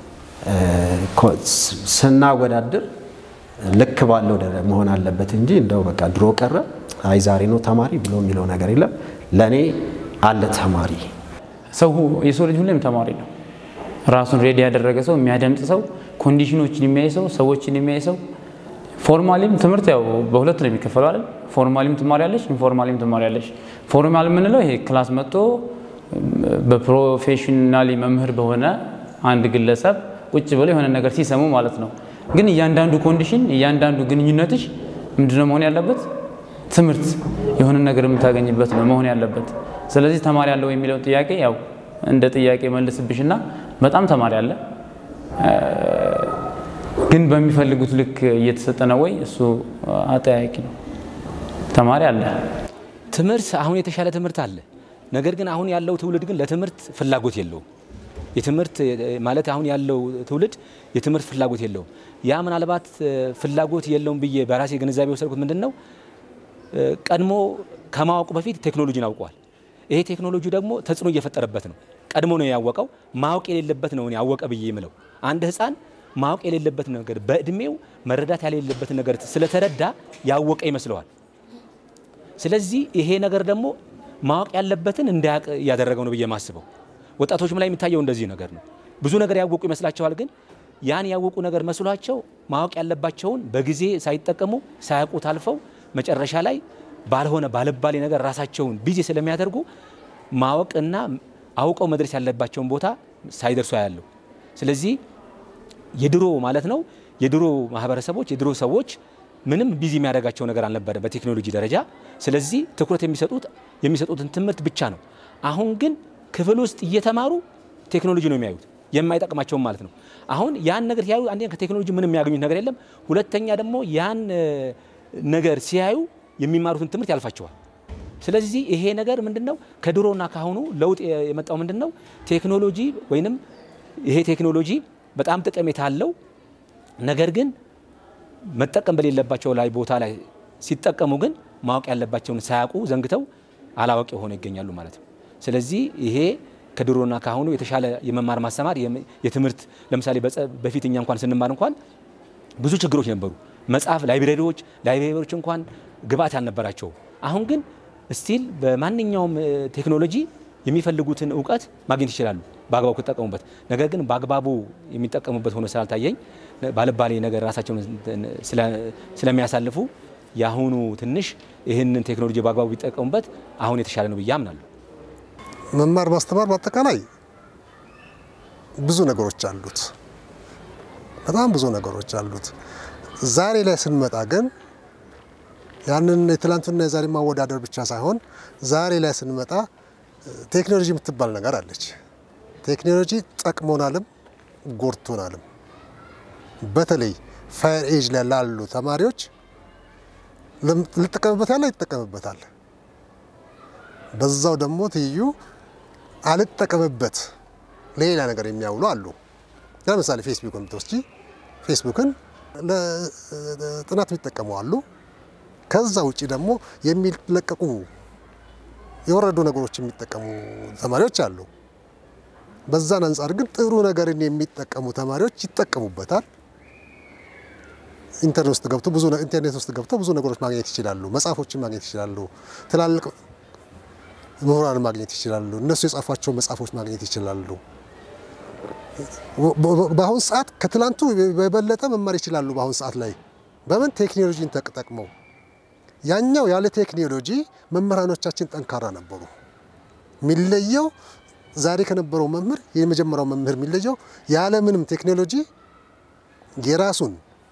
ስናወዳድር ልክ ባለው መሆን አለበት እንጂ እንደው በቃ ድሮ ቀረ አይ ዛሬ ነው ተማሪ ብሎ የሚለው ነገር የለም። ለእኔ አለ ተማሪ ሰው የሰው ልጅ ሁሌም ተማሪ ነው። ራሱን ሬዲ ያደረገ ሰው፣ የሚያደምጥ ሰው፣ ኮንዲሽኖችን የሚያይ ሰው፣ ሰዎችን የሚያይ ሰው ፎርማሊም ትምህርት ያው በሁለት ነው የሚከፈለው አይደል? ፎርማሊም ትማሪያለሽ፣ ኢንፎርማሊም ትማሪያለሽ። ፎርማል የምንለው ይሄ ክላስ መጥቶ በፕሮፌሽናሊ መምህር በሆነ አንድ ግለሰብ ቁጭ ብለው የሆነ ነገር ሲሰሙ ማለት ነው። ግን እያንዳንዱ ኮንዲሽን እያንዳንዱ ግንኙነትሽ ምንድነው መሆን ያለበት? ትምህርት የሆነ ነገር የምታገኝበት ነው መሆን ያለበት። ስለዚህ ተማሪ አለ ወይ የሚለውን ጥያቄ ያው እንደ ጥያቄ መልስብሽና በጣም ተማሪ አለ ግን በሚፈልጉት ልክ እየተሰጠ ነው ወይ? እሱ አጠያቂ ነው። ተማሪ አለ። ትምህርት አሁን የተሻለ ትምህርት አለ። ነገር ግን አሁን ያለው ትውልድ ግን ለትምህርት ፍላጎት የለውም። የትምህርት ማለት አሁን ያለው ትውልድ የትምህርት ፍላጎት የለውም። ያ ምናልባት ፍላጎት የለውም ብዬ በራሴ ግንዛቤ የወሰድኩት ምንድን ነው፣ ቀድሞ ከማወቁ በፊት ቴክኖሎጂን አውቀዋል። ይሄ ቴክኖሎጂ ደግሞ ተጽዕኖ እየፈጠረበት ነው። ቀድሞ ነው ያወቀው። ማወቅ የሌለበት ነው ያወቀ ብዬ የምለው አንድ ህፃን ማወቅ የሌለበት ነገር በእድሜው መረዳት ያሌለበትን ነገር ስለተረዳ ያወቀ ይመስለዋል። ስለዚህ ይሄ ነገር ደግሞ ማወቅ ያለበትን እንዳያውቅ እያደረገው ነው ብዬ የማስበው። ወጣቶችም ላይ የሚታየው እንደዚህ ነገር ነው። ብዙ ነገር ያወቁ ይመስላቸዋል፣ ግን ያን ያወቁ ነገር መስሏቸው ማወቅ ያለባቸውን በጊዜ ሳይጠቀሙ ሳያውቁት አልፈው መጨረሻ ላይ ባልሆነ ባለባሌ ነገር ራሳቸውን ቢዚ ስለሚያደርጉ ማወቅና አውቀው መድረስ ያለባቸውን ቦታ ሳይደርሱ ያለው ስለዚህ የድሮ ማለት ነው የድሮ ማህበረሰቦች የድሮ ሰዎች ምንም ቢዚ የሚያደርጋቸው ነገር አልነበረም በቴክኖሎጂ ደረጃ። ስለዚህ ትኩረት የሚሰጡት የሚሰጡትን ትምህርት ብቻ ነው። አሁን ግን ክፍል ውስጥ እየተማሩ ቴክኖሎጂ ነው የሚያዩት የማይጠቅማቸውም ማለት ነው። አሁን ያን ነገር ሲያዩ አንደኛ ከቴክኖሎጂ ምንም የሚያገኙት ነገር የለም። ሁለተኛ ደግሞ ያን ነገር ሲያዩ የሚማሩትን ትምህርት ያልፋቸዋል። ስለዚህ ይሄ ነገር ምንድነው ከድሮና ካሁኑ ለውጥ የመጣው ምንድነው ቴክኖሎጂ ወይንም ይሄ ቴክኖሎጂ በጣም ጠቀሜታ አለው። ነገር ግን መጠቀም በሌለባቸው ላይ ቦታ ላይ ሲጠቀሙ ግን ማወቅ ያለባቸውን ሳያውቁ ዘንግተው አላዋቂ ሆነው ይገኛሉ ማለት ነው። ስለዚህ ይሄ ከድሮና ካሁኑ የተሻለ የመማር ማስተማር የትምህርት ለምሳሌ በፊት እኛ እንኳን ስንማር እንኳን ብዙ ችግሮች ነበሩ። መጽሐፍ ላይብሬሪዎች ላይብሬሪዎች እንኳን ግብአት አልነበራቸው። አሁን ግን ስቲል በማንኛውም ቴክኖሎጂ የሚፈልጉትን እውቀት ማግኘት ይችላሉ በአግባቡ ከተጠቀሙበት። ነገር ግን በአግባቡ የሚጠቀሙበት ሆኖ ስላልታየኝ ባለባሌ ነገር ራሳቸውን ስለሚያሳልፉ የአሁኑ ትንሽ ይህንን ቴክኖሎጂ በአግባቡ ቢጠቀሙበት አሁን የተሻለ ነው ብዬ አምናለሁ። መማር ማስተማር በአጠቃላይ ብዙ ነገሮች አሉት፣ በጣም ብዙ ነገሮች አሉት። ዛሬ ላይ ስንመጣ ግን ያንን የትላንቱና የዛሬ ማወዳደር ብቻ ሳይሆን ዛሬ ላይ ስንመጣ ቴክኖሎጂ የምትባል ነገር አለች። ቴክኖሎጂ ጠቅሞናልም ጎድቶናልም። በተለይ ፋየር ኤጅ ላይ ላሉ ተማሪዎች ልጠቀምበት ያለ ይጠቀምበታል። በዛው ደግሞ ትይዩ አልጠቀምበት ሌላ ነገር የሚያውሉ አሉ። ለምሳሌ ፌስቡክን ብትወስጂ ፌስቡክን ለጥናት የሚጠቀሙ አሉ። ከዛ ውጭ ደግሞ የሚለቀቁ የወረዱ ነገሮች የሚጠቀሙ ተማሪዎች አሉ። በዛን አንጻር ግን ጥሩ ነገርን የሚጠቀሙ ተማሪዎች ይጠቀሙበታል። ኢንተርኔት ውስጥ ገብቶ ብዙ ኢንተርኔት ውስጥ ገብተው ብዙ ነገሮች ማግኘት ይችላሉ። መጽሐፎችን ማግኘት ይችላሉ። ትላልቅ ምሁራን ማግኘት ይችላሉ። እነሱ የጻፏቸው መጽሐፎች ማግኘት ይችላሉ። በአሁን ሰዓት ከትላንቱ በበለጠ መማር ይችላሉ። በአሁን ሰዓት ላይ በምን ቴክኖሎጂን ተጠቅመው ያኛው ያለ ቴክኖሎጂ መምህራኖቻችን ጠንካራ ነበሩ። የሚለየው ዛሬ ከነበረው መምህር የመጀመሪያው መምህር የሚለየው ያለ ምንም ቴክኖሎጂ የራሱን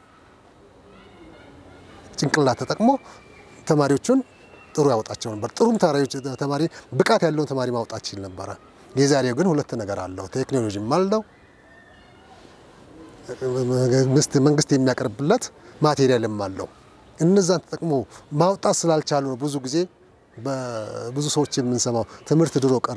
ጭንቅላት ተጠቅሞ ተማሪዎቹን ጥሩ ያወጣቸው ነበር። ጥሩም ተማሪ ብቃት ያለውን ተማሪ ማውጣት ይችል ነበረ። የዛሬው ግን ሁለት ነገር አለው። ቴክኖሎጂም አለው፣ መንግስት የሚያቀርብለት ማቴሪያልም አለው። እነዛን ተጠቅሞ ማውጣት ስላልቻሉ ነው ብዙ ጊዜ በብዙ ሰዎች የምንሰማው ትምህርት ድሮ ቀረ።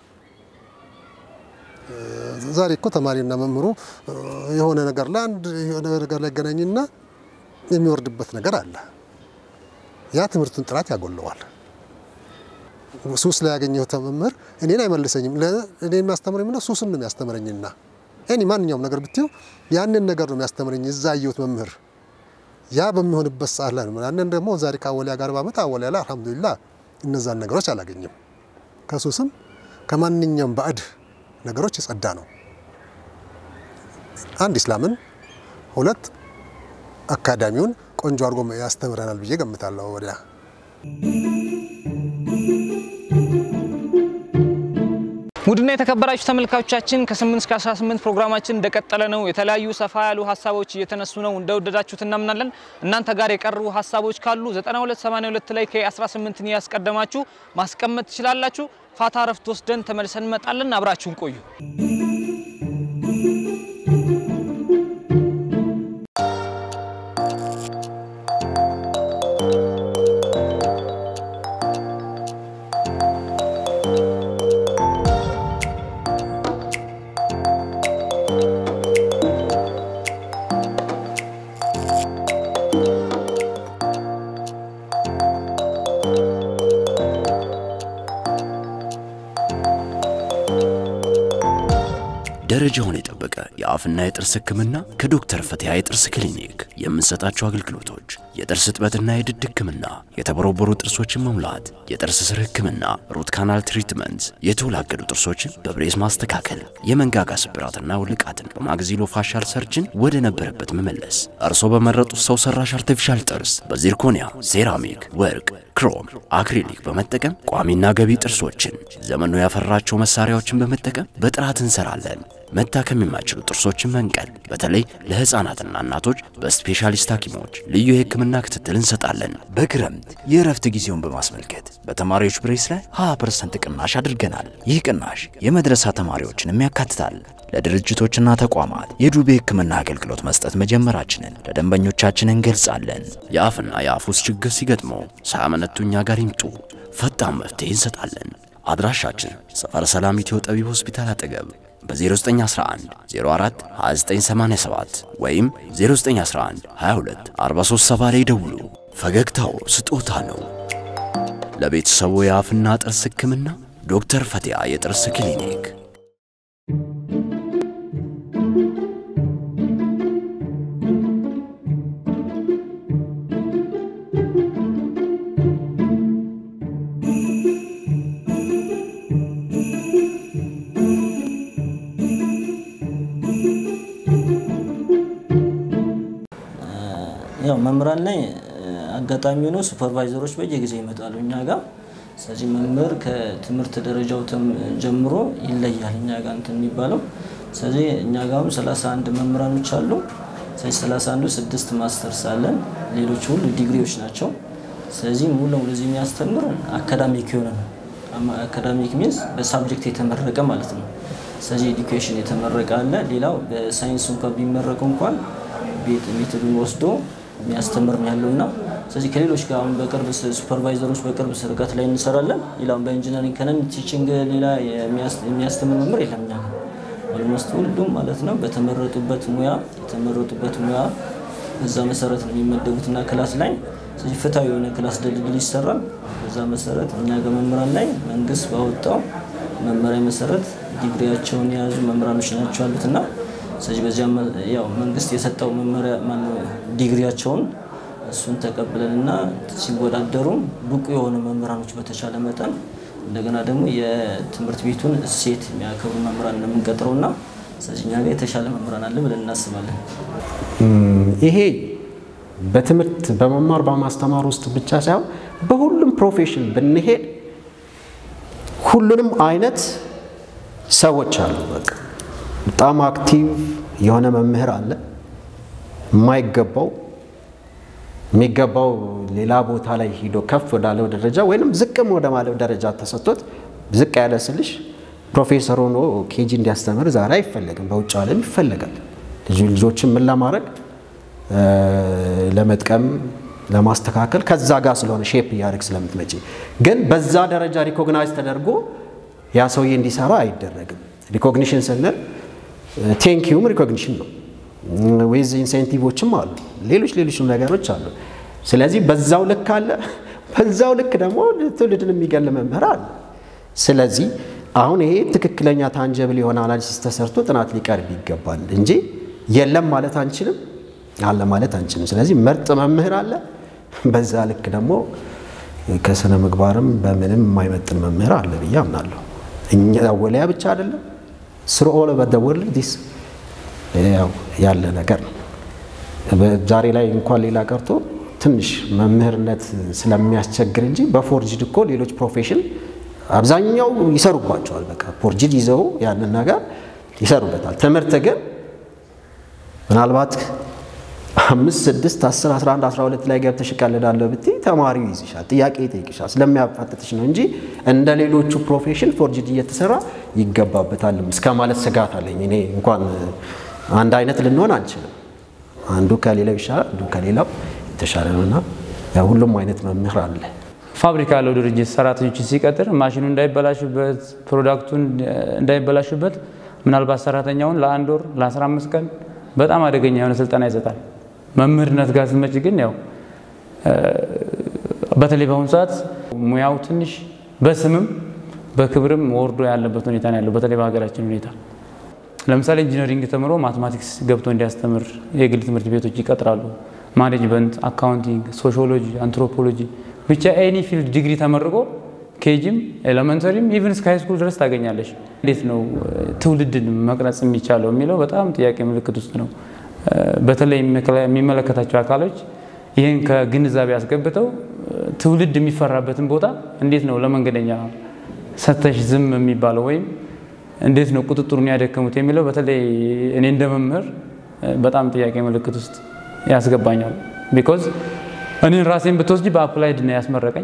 ዛሬ እኮ ተማሪና መምህሩ የሆነ ነገር ላይ አንድ የሆነ ነገር ላይ ገናኝና የሚወርድበት ነገር አለ። ያ ትምህርቱን ጥራት ያጎለዋል። ሱስ ላይ ያገኘሁት መምህር እኔን አይመልሰኝም። እኔ የሚያስተምረኝ ምነው ሱስን ነው የሚያስተምረኝና እኔ ማንኛውም ነገር ብትይው ያንን ነገር ነው የሚያስተምረኝ እዛ ያየሁት መምህር ያ በሚሆንበት ሰዓት ላይ ነው። ያንን ደግሞ ዛሬ ከአወሊያ ጋር ባመጣ አወሊያ ላይ አልሐምዱሊላህ እነዛን ነገሮች አላገኝም። ከሱስም ከማንኛውም ባዕድ ነገሮች የጸዳ ነው። አንድ ኢስላምን፣ ሁለት አካዳሚውን ቆንጆ አድርጎ ያስተምረናል ብዬ ገምታለሁ። ወዲያ ውድና የተከበራችሁ ተመልካቾቻችን ከ8 እስከ 18 ፕሮግራማችን እንደቀጠለ ነው። የተለያዩ ሰፋ ያሉ ሀሳቦች እየተነሱ ነው። እንደወደዳችሁት እናምናለን። እናንተ ጋር የቀሩ ሀሳቦች ካሉ 9282 ላይ ከ18ን ያስቀደማችሁ ማስቀመጥ ትችላላችሁ። ፋታ ረፍት ወስደን ተመልሰን እንመጣለን። አብራችሁን ቆዩ። ደረጃውን የጠበቀ የአፍና የጥርስ ሕክምና ከዶክተር ፈቲያ የጥርስ ክሊኒክ የምንሰጣቸው አገልግሎቶች የጥርስ እጥበትና የድድ ሕክምና፣ የተቦረቦሩ ጥርሶችን መሙላት፣ የጥርስ ስር ሕክምና፣ ሩት ካናል ትሪትመንት፣ የተወላገዱ ጥርሶችን በብሬስ ማስተካከል፣ የመንጋጋ ስብራትና ውልቃትን በማግዚሎ ፋሻል ሰርጅን ወደ ነበረበት መመለስ፣ እርሶ በመረጡት ሰው ሰራሽ አርቲፊሻል ጥርስ በዚርኮኒያ፣ ሴራሚክ፣ ወርቅ፣ ክሮም፣ አክሪሊክ በመጠቀም ቋሚና ገቢ ጥርሶችን ዘመኑ ያፈራቸው መሳሪያዎችን በመጠቀም በጥራት እንሰራለን። መታከም የማይችሉ ጥርሶችን መንቀል፣ በተለይ ለህፃናትና እናቶች በስፔሻሊስት ሐኪሞች ልዩ የህክምና ክትትል እንሰጣለን። በክረምት የእረፍት ጊዜውን በማስመልከት በተማሪዎች ብሬስ ላይ 20% ቅናሽ አድርገናል። ይህ ቅናሽ የመድረሳ ተማሪዎችንም ያካትታል። ለድርጅቶችና ተቋማት የዱቤ ህክምና አገልግሎት መስጠት መጀመራችንን ለደንበኞቻችን እንገልጻለን። የአፍና የአፍ ውስጥ ችግር ሲገጥመው ሳያመነቱ እኛ ጋር ይምጡ፣ ፈጣን መፍትሄ እንሰጣለን። አድራሻችን ሰፈረ ሰላም ኢትዮ ጠቢብ ሆስፒታል አጠገብ በ0911 04 2987 ወይም 0911 22 437 ላይ ደውሉ። ፈገግታው ስጦታ ነው። ለቤተሰቡ የአፍና ጥርስ ህክምና ዶክተር ፈቲያ የጥርስ ክሊኒክ ያው መምህራን ላይ አጋጣሚ ሆኖ ሱፐርቫይዘሮች በየጊዜው ይመጣሉ እኛ ጋር። ስለዚህ መምህር ከትምህርት ደረጃው ጀምሮ ይለያል እኛ ጋር እንትን የሚባለው። ስለዚህ እኛ ጋርም 31 መምህራኖች አሉ። ስለዚህ 31ዱ ስድስት ማስተርስ አለን፣ ሌሎች ሁሉ ዲግሪዎች ናቸው። ስለዚህ ሙሉ ለሙሉ እዚህ የሚያስተምር አካዳሚክ የሆነ ነው። አካዳሚክ ሚንስ በሳብጀክት የተመረቀ ማለት ነው። ስለዚህ ኤዱኬሽን የተመረቀ አለ። ሌላው በሳይንስ እንኳን ቢመረቁ እንኳን ቤት ሜቶዱን ወስዶ የሚያስተምር ነው ያለው እና ስለዚህ ከሌሎች ጋር አሁን በቅርብ ሱፐርቫይዘሮች በቅርብ ርቀት ላይ እንሰራለን። ሌላውን በኢንጂነሪንግ ከነን ቲችንግ ሌላ የሚያስተምር መምህር የለም እኛ ጋር ኦልሞስት ሁሉም ማለት ነው በተመረጡበት ሙያ የተመረጡበት ሙያ በዛ መሰረት ነው የሚመደቡትና ክላስ ላይ ስለዚህ ፍትሐዊ የሆነ ክላስ ድልድል ይሰራል። በዛ መሰረት እኛ ጋር መምህራን ላይ መንግስት ባወጣው መመሪያ መሰረት ዲግሪያቸውን የያዙ መምህራኖች ናቸው ያሉትና ስለዚህ በዚያ ያው መንግስት የሰጠው መመሪያ ማነው ዲግሪያቸውን እሱን ተቀብለንና ሲወዳደሩም ብቁ የሆኑ መምህራኖች በተቻለ መጠን እንደገና ደግሞ የትምህርት ቤቱን እሴት የሚያከብሩ መምህራን ነው የምንቀጥረውና ስለዚህ እኛ ጋር የተሻለ መምህራን አለ ብለን እናስባለን። ይሄ በትምህርት በመማር በማስተማር ውስጥ ብቻ ሳይሆን በሁሉም ፕሮፌሽን ብንሄድ ሁሉንም አይነት ሰዎች አሉ። በቃ በጣም አክቲቭ የሆነ መምህር አለ፣ የማይገባው የሚገባው ሌላ ቦታ ላይ ሂዶ ከፍ ወዳለው ደረጃ ወይንም ዝቅም ወደ ማለው ደረጃ ተሰጥቶት ዝቅ ያለ ስልሽ ፕሮፌሰር ሆኖ ኬጂ እንዲያስተምር ዛሬ አይፈለግም። በውጭ ዓለም ይፈለጋል። ልጆችን ምን ለማድረግ ለመጥቀም ለማስተካከል ከዛ ጋር ስለሆነ ሼፕ እያደረግ ስለምትመጪ ግን በዛ ደረጃ ሪኮግናይዝ ተደርጎ ያ ሰውዬ እንዲሰራ አይደረግም። ሪኮግኒሽን ስንል ቴንኪዩም ሪኮግኒሽን ነው። ዌዝ ኢንሴንቲቮችም አሉ፣ ሌሎች ሌሎችም ነገሮች አሉ። ስለዚህ በዛው ልክ አለ፣ በዛው ልክ ደግሞ ትውልድን የሚገል መምህር አለ። ስለዚህ አሁን ይሄ ትክክለኛ ታንጀብል የሆነ አናሊሲስ ተሰርቶ ጥናት ሊቀርብ ይገባል እንጂ የለም ማለት አንችልም፣ አለ ማለት አንችልም። ስለዚህ ምርጥ መምህር አለ፣ በዛ ልክ ደግሞ ከስነ ምግባርም በምንም የማይመጥን መምህር አለ ብዬ አምናለሁ። እኛ ወልያ ብቻ አይደለም ስሩ ኦል ኦቨር ዘ ወርልድ ዲስ ያለ ነገር ነው። ዛሬ ላይ እንኳን ሌላ ቀርቶ ትንሽ መምህርነት ስለሚያስቸግር እንጂ በፎርጅድ እኮ ሌሎች ፕሮፌሽን አብዛኛው ይሰሩባቸዋል። በቃ ፎርጅድ ይዘው ያንን ነገር ይሰሩበታል። ትምህርት ግን ምናልባት አምስት ስድስት አስር አስራ አንድ አስራ ሁለት ላይ ገብተሽ እቀልዳለሁ ብትይ ተማሪው ይይዝሻል፣ ጥያቄ ይጠይቅሻል። ስለሚያፋጥጥሽ ነው እንጂ እንደ ሌሎቹ ፕሮፌሽን ፎርጅድ እየተሰራ ይገባበታል እስከ ማለት ስጋት አለኝ። እኔ እንኳን አንድ አይነት ልንሆን አንችልም። አንዱ ከሌላው ይሻላል፣ አንዱ ከሌላው የተሻለ ነውና ሁሉም አይነት መምህር አለ። ፋብሪካ ያለው ድርጅት ሰራተኞችን ሲቀጥር ማሽኑ እንዳይበላሽበት ፕሮዳክቱን እንዳይበላሽበት ምናልባት ሰራተኛውን ለአንድ ወር ለ15 ቀን በጣም አደገኛ የሆነ ስልጠና ይሰጣል። መምህርነት ጋር ስትመጪ ግን ያው በተለይ በአሁኑ ሰዓት ሙያው ትንሽ በስምም በክብርም ወርዶ ያለበት ሁኔታ ነው ያለው። በተለይ በሀገራችን ሁኔታ ለምሳሌ ኢንጂነሪንግ ተምሮ ማትማቲክስ ገብቶ እንዲያስተምር የግል ትምህርት ቤቶች ይቀጥራሉ። ማኔጅመንት፣ አካውንቲንግ፣ ሶሺዮሎጂ፣ አንትሮፖሎጂ ብቻ ኤኒ ፊልድ ዲግሪ ተመርቆ ኬጂም ኤሌመንተሪም ኢቨን እስከ ሃይስኩል ድረስ ታገኛለሽ። እንዴት ነው ትውልድን መቅረጽ የሚቻለው የሚለው በጣም ጥያቄ ምልክት ውስጥ ነው። በተለይ የሚመለከታቸው አካሎች ይህን ከግንዛቤ አስገብተው ትውልድ የሚፈራበትን ቦታ እንዴት ነው ለመንገደኛ ሰተሽ ዝም የሚባለው ወይም እንዴት ነው ቁጥጥሩን ያደከሙት የሚለው በተለይ እኔ እንደ መምህር በጣም ጥያቄ ምልክት ውስጥ ያስገባኛል። ቢኮዝ እኔን ራሴን ብትወስጂ በአፕላይድ ነው ያስመረቀኝ።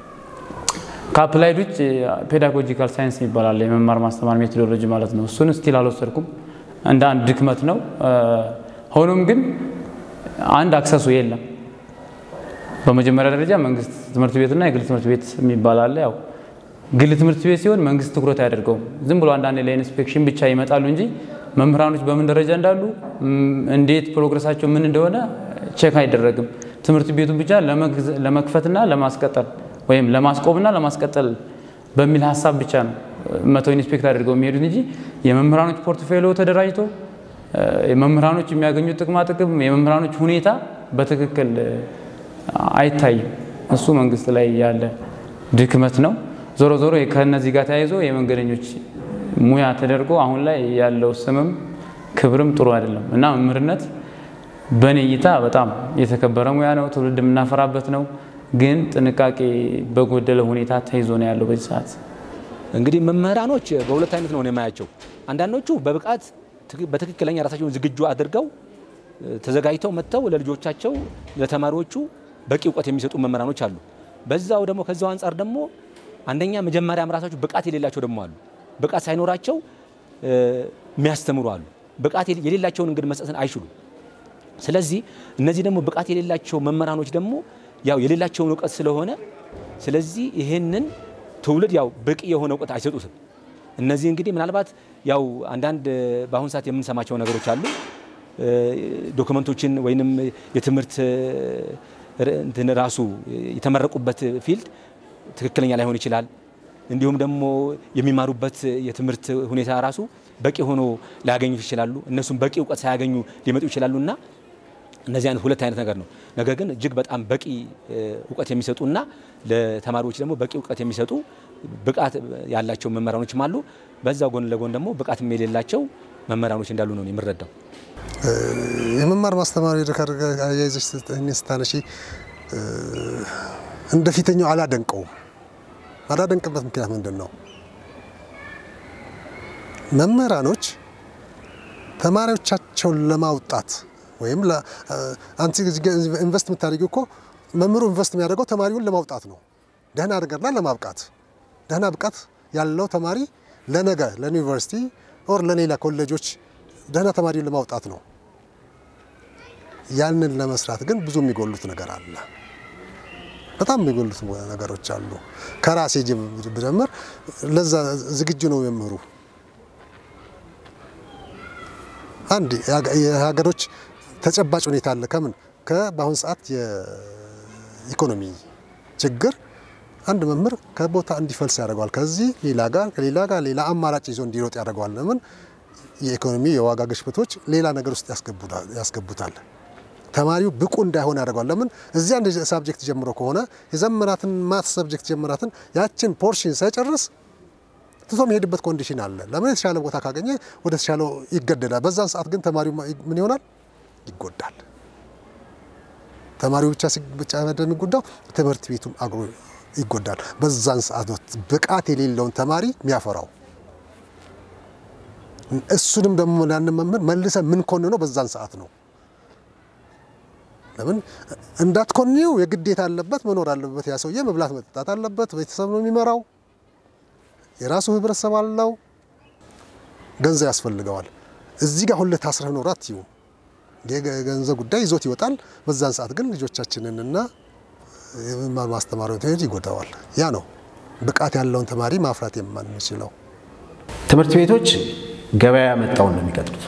ከአፕላይድ ውጭ ፔዳጎጂካል ሳይንስ ይባላል የመማር ማስተማር ሜቶዶሎጂ ማለት ነው። እሱን ስቲል አልወሰድኩም፣ እንደ አንድ ድክመት ነው። ሆኖም ግን አንድ አክሰሱ የለም። በመጀመሪያ ደረጃ መንግስት ትምህርት ቤትና የግል ትምህርት ቤት የሚባል አለ። ያው ግል ትምህርት ቤት ሲሆን መንግስት ትኩረት አያደርገውም። ዝም ብሎ አንዳንድ ለኢንስፔክሽን ብቻ ይመጣሉ እንጂ መምህራኖች በምን ደረጃ እንዳሉ እንዴት ፕሮግረሳቸው ምን እንደሆነ ቼክ አይደረግም። ትምህርት ቤቱን ብቻ ለመክፈትና ለማስቀጠል ወይም ለማስቆምና ለማስቀጠል በሚል ሀሳብ ብቻ ነው መቶ ኢንስፔክት አድርገው የሚሄዱት እንጂ የመምህራኖች ፖርትፌሊዮ ተደራጅቶ የመምህራኖች የሚያገኙት ጥቅማ ጥቅም የመምህራኖች ሁኔታ በትክክል አይታይም። እሱ መንግስት ላይ ያለ ድክመት ነው። ዞሮ ዞሮ ከነዚህ ጋር ተያይዞ የመንገደኞች ሙያ ተደርጎ አሁን ላይ ያለው ስምም ክብርም ጥሩ አይደለም እና መምህርነት በእኔ እይታ በጣም የተከበረ ሙያ ነው። ትውልድ የምናፈራበት ነው። ግን ጥንቃቄ በጎደለ ሁኔታ ተይዞ ነው ያለው በዚህ ሰዓት። እንግዲህ መምህራኖች በሁለት አይነት ነው የማያቸው። አንዳንዶቹ በብቃት በትክክለኛ ራሳቸውን ዝግጁ አድርገው ተዘጋጅተው መጥተው ለልጆቻቸው ለተማሪዎቹ በቂ እውቀት የሚሰጡ መምህራኖች አሉ። በዛው ደግሞ ከዛው አንጻር ደግሞ አንደኛ መጀመሪያም ራሳቸው ብቃት የሌላቸው ደግሞ አሉ። ብቃት ሳይኖራቸው የሚያስተምሩ አሉ። ብቃት የሌላቸውን እንግዲህ መስጠትን አይችሉም። ስለዚህ እነዚህ ደግሞ ብቃት የሌላቸው መምህራኖች ደግሞ ያው የሌላቸውን እውቀት ስለሆነ ስለዚህ ይህንን ትውልድ ያው በቂ የሆነ እውቀት አይሰጡትም። እነዚህ እንግዲህ ምናልባት ያው አንዳንድ በአሁኑ ሰዓት የምንሰማቸው ነገሮች አሉ። ዶክመንቶችን ወይንም የትምህርት እንትን ራሱ የተመረቁበት ፊልድ ትክክለኛ ላይሆን ይችላል። እንዲሁም ደግሞ የሚማሩበት የትምህርት ሁኔታ ራሱ በቂ ሆኖ ላያገኙት ይችላሉ። እነሱም በቂ እውቀት ሳያገኙ ሊመጡ ይችላሉ እና እነዚህ አይነት ሁለት አይነት ነገር ነው። ነገር ግን እጅግ በጣም በቂ እውቀት የሚሰጡና ለተማሪዎች ደግሞ በቂ እውቀት የሚሰጡ ብቃት ያላቸው መምህራኖችም አሉ። በዛ ጎን ለጎን ደግሞ ብቃትም የሌላቸው መምህራኖች እንዳሉ ነው የምረዳው። የመማር ማስተማር አያይዘሽ ስታነሺ እንደ ፊተኛው አላደንቀውም። አላደንቅበት ምክንያት ምንድን ነው? መምህራኖች ተማሪዎቻቸውን ለማውጣት ወይም አንቺ ኢንቨስት የምታደርጊው እኮ መምህሩ ኢንቨስት የሚያደርገው ተማሪውን ለማውጣት ነው። ደህና አድርገና ለማብቃት ደህና ብቃት ያለው ተማሪ ለነገ ለዩኒቨርሲቲ ኦር ለሌላ ኮሌጆች ደህና ተማሪውን ለማውጣት ነው። ያንን ለመስራት ግን ብዙ የሚጎሉት ነገር አለ። በጣም የሚጎሉት ነገሮች አሉ። ከራሴ ብጀምር ለዛ ዝግጁ ነው መምህሩ። አንድ የሀገሮች ተጨባጭ ሁኔታ አለ። ከምን በአሁን ሰዓት የኢኮኖሚ ችግር አንድ መምህር ከቦታ እንዲፈልስ ያደርገዋል። ከዚህ ሌላ ጋር ከሌላ ጋር ሌላ አማራጭ ይዞ እንዲሮጥ ያደርገዋል። ለምን የኢኮኖሚ የዋጋ ግሽበቶች ሌላ ነገር ውስጥ ያስገቡታል። ተማሪው ብቁ እንዳይሆን ያደርገዋል። ለምን እዚህ አንድ ሳብጀክት ጀምሮ ከሆነ የዘመናትን ማት ሰብጀክት ጀምራትን ያችን ፖርሽን ሳይጨርስ ትቶ የሚሄድበት ኮንዲሽን አለ። ለምን የተሻለ ቦታ ካገኘ ወደ ተሻለው ይገደዳል። በዛን ሰዓት ግን ተማሪው ምን ይሆናል? ይጎዳል። ተማሪው ብቻ ብቻ የሚጎዳው ትምህርት ቤቱም አግሮ ይጎዳል። በዛን ሰዓት ነው ብቃት የሌለውን ተማሪ የሚያፈራው። እሱንም ደግሞ ያንን መምህር መልሰ ምን ኮንነው በዛን ሰዓት ነው። ለምን እንዳትኮንው የግዴታ አለበት መኖር አለበት። ያ ሰውዬ መብላት መጠጣት አለበት። ቤተሰብ ነው የሚመራው። የራሱ ህብረተሰብ አለው። ገንዘብ ያስፈልገዋል። እዚህ ጋር ሁለት ታስረህ ኖር አትዩ። የገንዘብ ጉዳይ ይዞት ይወጣል። በዛን ሰዓት ግን ልጆቻችንንና የመማር ማስተማሪያ ትምህርት ይጎዳዋል። ያ ነው ብቃት ያለውን ተማሪ ማፍራት የማንችለው። ትምህርት ቤቶች ገበያ ያመጣውን ነው የሚቀጥሩት።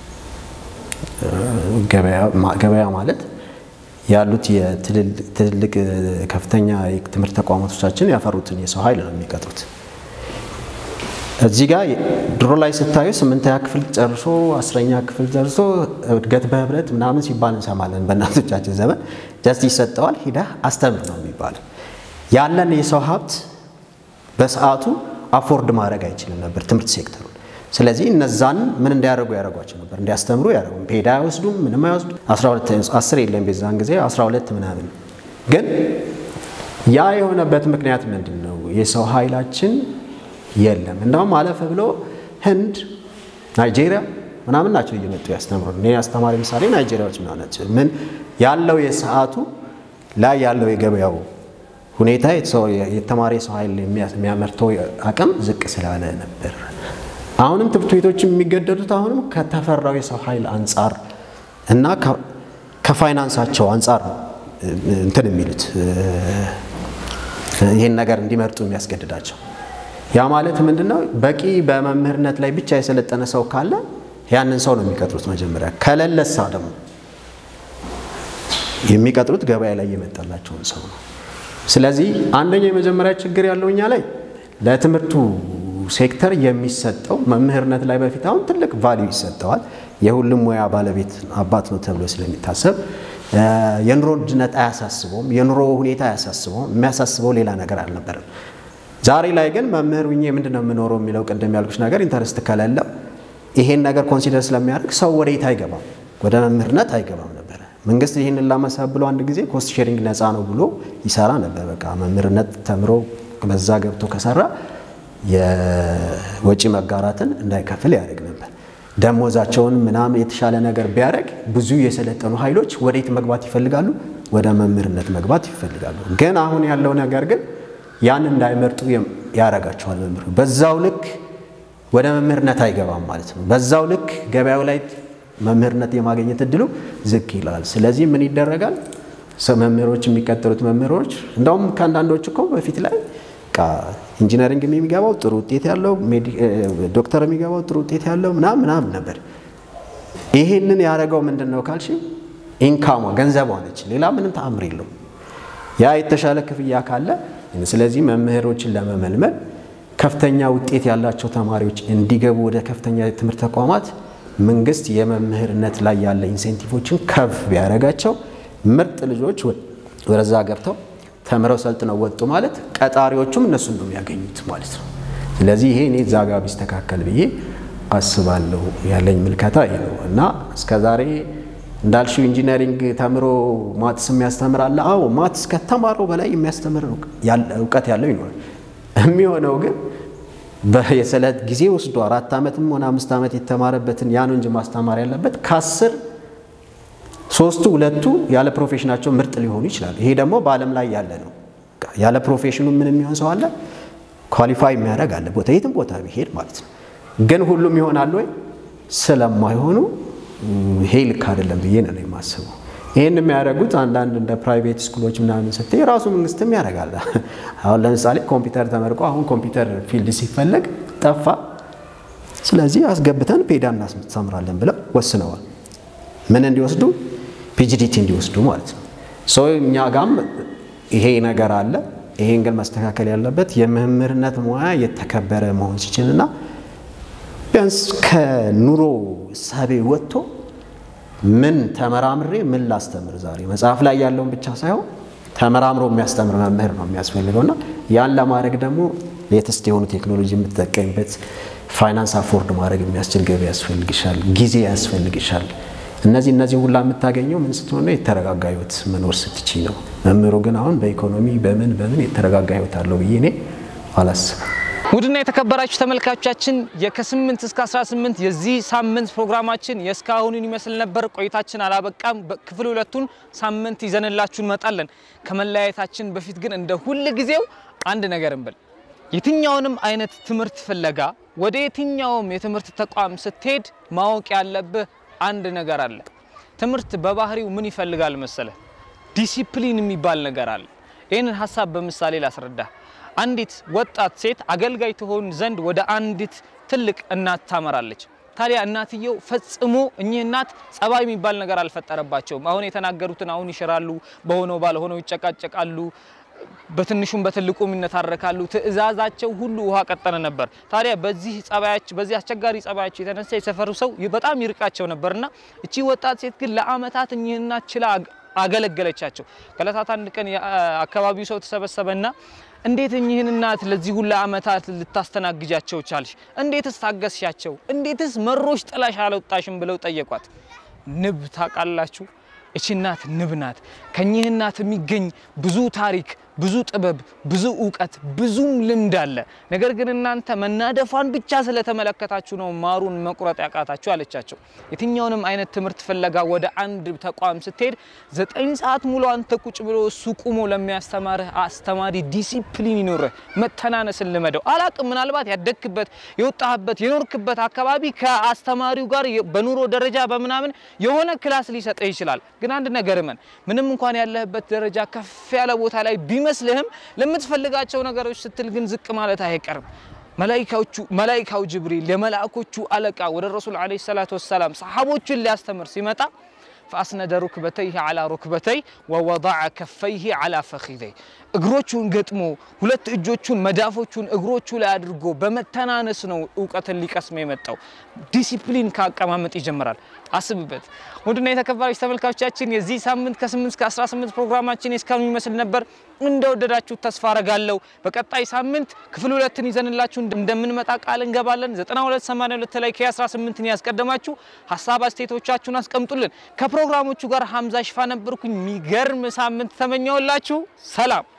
ገበያ ማለት ያሉት የትልልቅ ከፍተኛ የትምህርት ተቋማቶቻችን ያፈሩትን የሰው ኃይል ነው የሚቀጥሩት። እዚህ ጋር ድሮ ላይ ስታዩ ስምንተኛ ክፍል ጨርሶ አስረኛ ክፍል ጨርሶ እድገት በህብረት ምናምን ሲባል እንሰማለን። በእናቶቻችን ዘመን ጀስት ይሰጠዋል፣ ሂደህ አስተምር ነው የሚባለው። ያለን የሰው ሀብት በሰዓቱ አፎርድ ማድረግ አይችልም ነበር ትምህርት ሴክተሩ። ስለዚህ እነዛን ምን እንዲያደርጉ ያደርጓቸው ነበር፣ እንዲያስተምሩ ያደርጉ። ፔዳ አይወስዱም፣ ምንም አይወስዱ። 12 10 የለም በዛን ጊዜ 12 ምናምን። ግን ያ የሆነበት ምክንያት ምንድን ነው? የሰው ኃይላችን የለም። እንደውም አለፍ ብሎ ህንድ፣ ናይጄሪያ ምናምን ናቸው እየመጡ ያስተምሩ። እኔ አስተማሪ ምሳሌ ናይጄሪያዎች ምናምን ናቸው። ምን ያለው የሰዓቱ ላይ ያለው የገበያው ሁኔታ የተማሪ የሰው ኃይል የሚያመርተው አቅም ዝቅ ስላለ ነበር። አሁንም ትምህርት ቤቶች የሚገደዱት አሁንም ከተፈራው የሰው ኃይል አንጻር እና ከፋይናንሳቸው አንጻር ነው እንትን የሚሉት ይህን ነገር እንዲመርጡ የሚያስገድዳቸው። ያ ማለት ምንድነው? በቂ በመምህርነት ላይ ብቻ የሰለጠነ ሰው ካለ ያንን ሰው ነው የሚቀጥሩት መጀመሪያ። ከሌለሳ ደግሞ የሚቀጥሩት ገበያ ላይ የመጣላቸውን ሰው ነው። ስለዚህ አንደኛው የመጀመሪያ ችግር ያለው እኛ ላይ ለትምህርቱ ሴክተር የሚሰጠው መምህርነት ላይ በፊት አሁን ትልቅ ቫሊዩ ይሰጠዋል። የሁሉም ሙያ ባለቤት አባት ነው ተብሎ ስለሚታሰብ የኑሮ ውድነት አያሳስበውም፣ የኑሮ ሁኔታ አያሳስበውም። የሚያሳስበው ሌላ ነገር አልነበረም። ዛሬ ላይ ግን መምህር ሁኜ ምንድን ነው የምኖረው የሚለው ቅድም ያልኩሽ ነገር ኢንተረስት ከሌለው ይሄን ነገር ኮንሲደር ስለሚያደርግ ሰው ወደ የት አይገባም፣ ወደ መምህርነት አይገባም ነበረ። መንግስት ይህንን ላመሳብ ብሎ አንድ ጊዜ ኮስት ሼሪንግ ነፃ ነው ብሎ ይሰራ ነበር። በቃ መምህርነት ተምሮ በዛ ገብቶ ከሰራ የወጪ መጋራትን እንዳይከፍል ያደርግ ነበር። ደሞዛቸውን ምናምን የተሻለ ነገር ቢያደርግ ብዙ የሰለጠኑ ኃይሎች ወዴት መግባት ይፈልጋሉ? ወደ መምህርነት መግባት ይፈልጋሉ። ግን አሁን ያለው ነገር ግን ያን እንዳይመርጡ ያደርጋቸዋል። መምህሩ በዛው ልክ ወደ መምህርነት አይገባም ማለት ነው። በዛው ልክ ገበያው ላይ መምህርነት የማግኘት እድሉ ዝቅ ይላል። ስለዚህ ምን ይደረጋል? መምህሮች የሚቀጥሉት መምህሮች እንደውም ከአንዳንዶች እኮ በፊት ላይ ኢንጂነሪንግ የሚገባው ጥሩ ውጤት ያለው ዶክተር የሚገባው ጥሩ ውጤት ያለው ምናምን ምናምን ነበር። ይሄንን ያደረገው ምንድን ነው ካልሽ ኢንካሟ ገንዘቧ ነች። ሌላ ምንም ተአምር የለውም። ያ የተሻለ ክፍያ ካለ ስለዚህ መምህሮችን ለመመልመል ከፍተኛ ውጤት ያላቸው ተማሪዎች እንዲገቡ ወደ ከፍተኛ የትምህርት ተቋማት መንግስት የመምህርነት ላይ ያለ ኢንሴንቲቮችን ከፍ ቢያደርጋቸው ምርጥ ልጆች ወደዛ ገብተው ተምረው ሰልጥነው ወጡ ማለት ቀጣሪዎቹም እነሱን ነው የሚያገኙት ማለት ነው። ስለዚህ ይሄ እኔ እዛ ጋር ቢስተካከል ብዬ አስባለሁ። ያለኝ ምልከታ ይሄ ነው እና እስከዛሬ እንዳልሽው ኢንጂነሪንግ ተምሮ ማትስ የሚያስተምር አለ። አዎ ማትስ ከተማረው በላይ የሚያስተምር እውቀት ያለው ይኖራል። የሚሆነው ግን የስለት ጊዜ ወስዶ አራት ዓመትም ሆነ አምስት ዓመት የተማረበትን ያን እንጂ ማስተማር ያለበት ከአስር ሶስቱ ሁለቱ ያለ ፕሮፌሽናቸው ምርጥ ሊሆኑ ይችላሉ። ይሄ ደግሞ በዓለም ላይ ያለ ነው። ያለ ፕሮፌሽኑ ምን የሚሆን ሰው አለ? ኳሊፋይ የሚያደርግ አለ ቦታ የትም ቦታ ቢሄድ ማለት ነው። ግን ሁሉም ይሆናል ወይ? ስለማይሆኑ ይሄ ልክ አይደለም ብዬ ነው የማስበው። ይህን የሚያደርጉት አንዳንድ እንደ ፕራይቬት ስኩሎች ምናምን ስትይ የራሱ መንግስትም ያደርጋል። አሁን ለምሳሌ ኮምፒውተር ተመርቆ አሁን ኮምፒውተር ፊልድ ሲፈለግ ጠፋ። ስለዚህ አስገብተን ፔዳ እናስተምራለን ብለው ወስነዋል። ምን እንዲወስዱ? ፒጂዲቲ እንዲወስዱ ማለት ነው። ሰው እኛ ጋም ይሄ ነገር አለ። ይሄን ግን መስተካከል ያለበት የመምህርነት ሙያ የተከበረ መሆን ሲችልና ቢያንስ ከኑሮ እሳቤ ወጥቶ ምን ተመራምሬ ምን ላስተምር ዛሬ መጽሐፍ ላይ ያለውን ብቻ ሳይሆን ተመራምሮ የሚያስተምር መምህር ነው የሚያስፈልገው እና ያን ለማድረግ ደግሞ ሌተስት የሆኑ ቴክኖሎጂ የምትጠቀምበት ፋይናንስ አፎርድ ማድረግ የሚያስችል ገቢ ያስፈልግሻል፣ ጊዜ ያስፈልግሻል። እነዚህ እነዚህ ሁላ የምታገኘው ምን ስትሆን ነው? የተረጋጋ ህይወት መኖር ስትቺ ነው። መምህሩ ግን አሁን በኢኮኖሚ በምን በምን የተረጋጋ ህይወት አለው ብዬ እኔ አላስብም። ውድና የተከበራችሁ ተመልካቾቻችን የከ8 እስከ 18 የዚህ ሳምንት ፕሮግራማችን የእስካሁኑን ይመስል ነበር። ቆይታችን አላበቃም። ክፍል ሁለቱን ሳምንት ይዘንላችሁ እንመጣለን። ከመለያየታችን በፊት ግን እንደ ሁል ጊዜው አንድ ነገር እንበል። የትኛውንም አይነት ትምህርት ፍለጋ ወደ የትኛውም የትምህርት ተቋም ስትሄድ ማወቅ ያለብህ አንድ ነገር አለ። ትምህርት በባህሪው ምን ይፈልጋል መሰለ? ዲሲፕሊን የሚባል ነገር አለ። ይህንን ሀሳብ በምሳሌ ላስረዳ። አንዲት ወጣት ሴት አገልጋይ ትሆን ዘንድ ወደ አንዲት ትልቅ እናት ታመራለች። ታዲያ እናትየው ፈጽሞ እኚህ እናት ጸባይ የሚባል ነገር አልፈጠረባቸውም። አሁን የተናገሩትን አሁን ይሽራሉ፣ በሆነው ባልሆነው ይጨቃጨቃሉ፣ በትንሹም በትልቁም ይነታረካሉ። ትዕዛዛቸው ሁሉ ውሃ ቀጠነ ነበር። ታዲያ በዚህ ጸባያቸው በዚህ አስቸጋሪ ጸባያቸው የተነሳ የሰፈሩ ሰው በጣም ይርቃቸው ነበርና እቺ ወጣት ሴት ግን ለአመታት እኚህ እናት ችላ አገለገለቻቸው። ከዕለታት አንድ ቀን የአካባቢው ሰው ተሰበሰበና እንዴት እኚህን እናት ለዚህ ሁላ አመታት ልታስተናግጃቸው ቻልሽ? እንዴትስ ታገስሻቸው? እንዴትስ መሮሽ ጥላሽ አልወጣሽም? ብለው ጠየቋት። ንብ ታውቃላችሁ? እቺ እናት ንብ ናት። ከኚህ እናት የሚገኝ ብዙ ታሪክ፣ ብዙ ጥበብ፣ ብዙ እውቀት፣ ብዙም ልምድ አለ። ነገር ግን እናንተ መናደፏን ብቻ ስለተመለከታችሁ ነው ማሩን መቁረጥ ያቃታችሁ አለቻቸው። የትኛውንም አይነት ትምህርት ፍለጋ ወደ አንድ ተቋም ስትሄድ ዘጠኝ ሰዓት ሙሉ አንተ ቁጭ ብሎ እሱ ቁሞ ለሚያስተማርህ አስተማሪ ዲሲፕሊን ይኖርህ፣ መተናነስን ልመደው። አላቅም ምናልባት ያደግክበት የወጣህበት የኖርክበት አካባቢ ከአስተማሪው ጋር በኑሮ ደረጃ በምናምን የሆነ ክላስ ሊሰጥህ ይችላል። ግን አንድ ነገር እመን፣ ምንም እንኳን ያለህበት ደረጃ ከፍ ያለ ቦታ ላይ ቢመስልህም ለምትፈልጋቸው ነገሮች ስትል ግን ዝቅ ማለት አይቀርም። መላኢካዎቹ መላኢካው ጅብሪል የመላእኮቹ አለቃ ወደ ረሱል ዓለይሂ ሰላቱ ወሰላም ሰሓቦችን ሊያስተምር ሲመጣ ፈአስነደ ሩክበተይህ ዓላ ሩክበተይ ወወضዐ ከፈይህ ዓላ ፈኺዘይ እግሮቹን ገጥሞ ሁለት እጆቹን መዳፎቹን እግሮቹ ላይ አድርጎ በመተናነስ ነው እውቀትን ሊቀስም የመጣው። ዲሲፕሊን ከአቀማመጥ ይጀምራል። አስብበት። ውድና የተከበራችሁ ተመልካቾቻችን የዚህ ሳምንት ከ8 እስከ 18 ፕሮግራማችን እስካሁን ይመስል ነበር። እንደወደዳችሁ ተስፋ አረጋለሁ። በቀጣይ ሳምንት ክፍል ሁለትን ይዘንላችሁ እንደምንመጣ ቃል እንገባለን። 9282 ላይ ከ18ን ያስቀደማችሁ ሀሳብ አስተያየቶቻችሁን አስቀምጡልን። ከፕሮግራሞቹ ጋር ሀምዛ ሽፋ ነበርኩኝ። የሚገርም ሳምንት ተመኘውላችሁ። ሰላም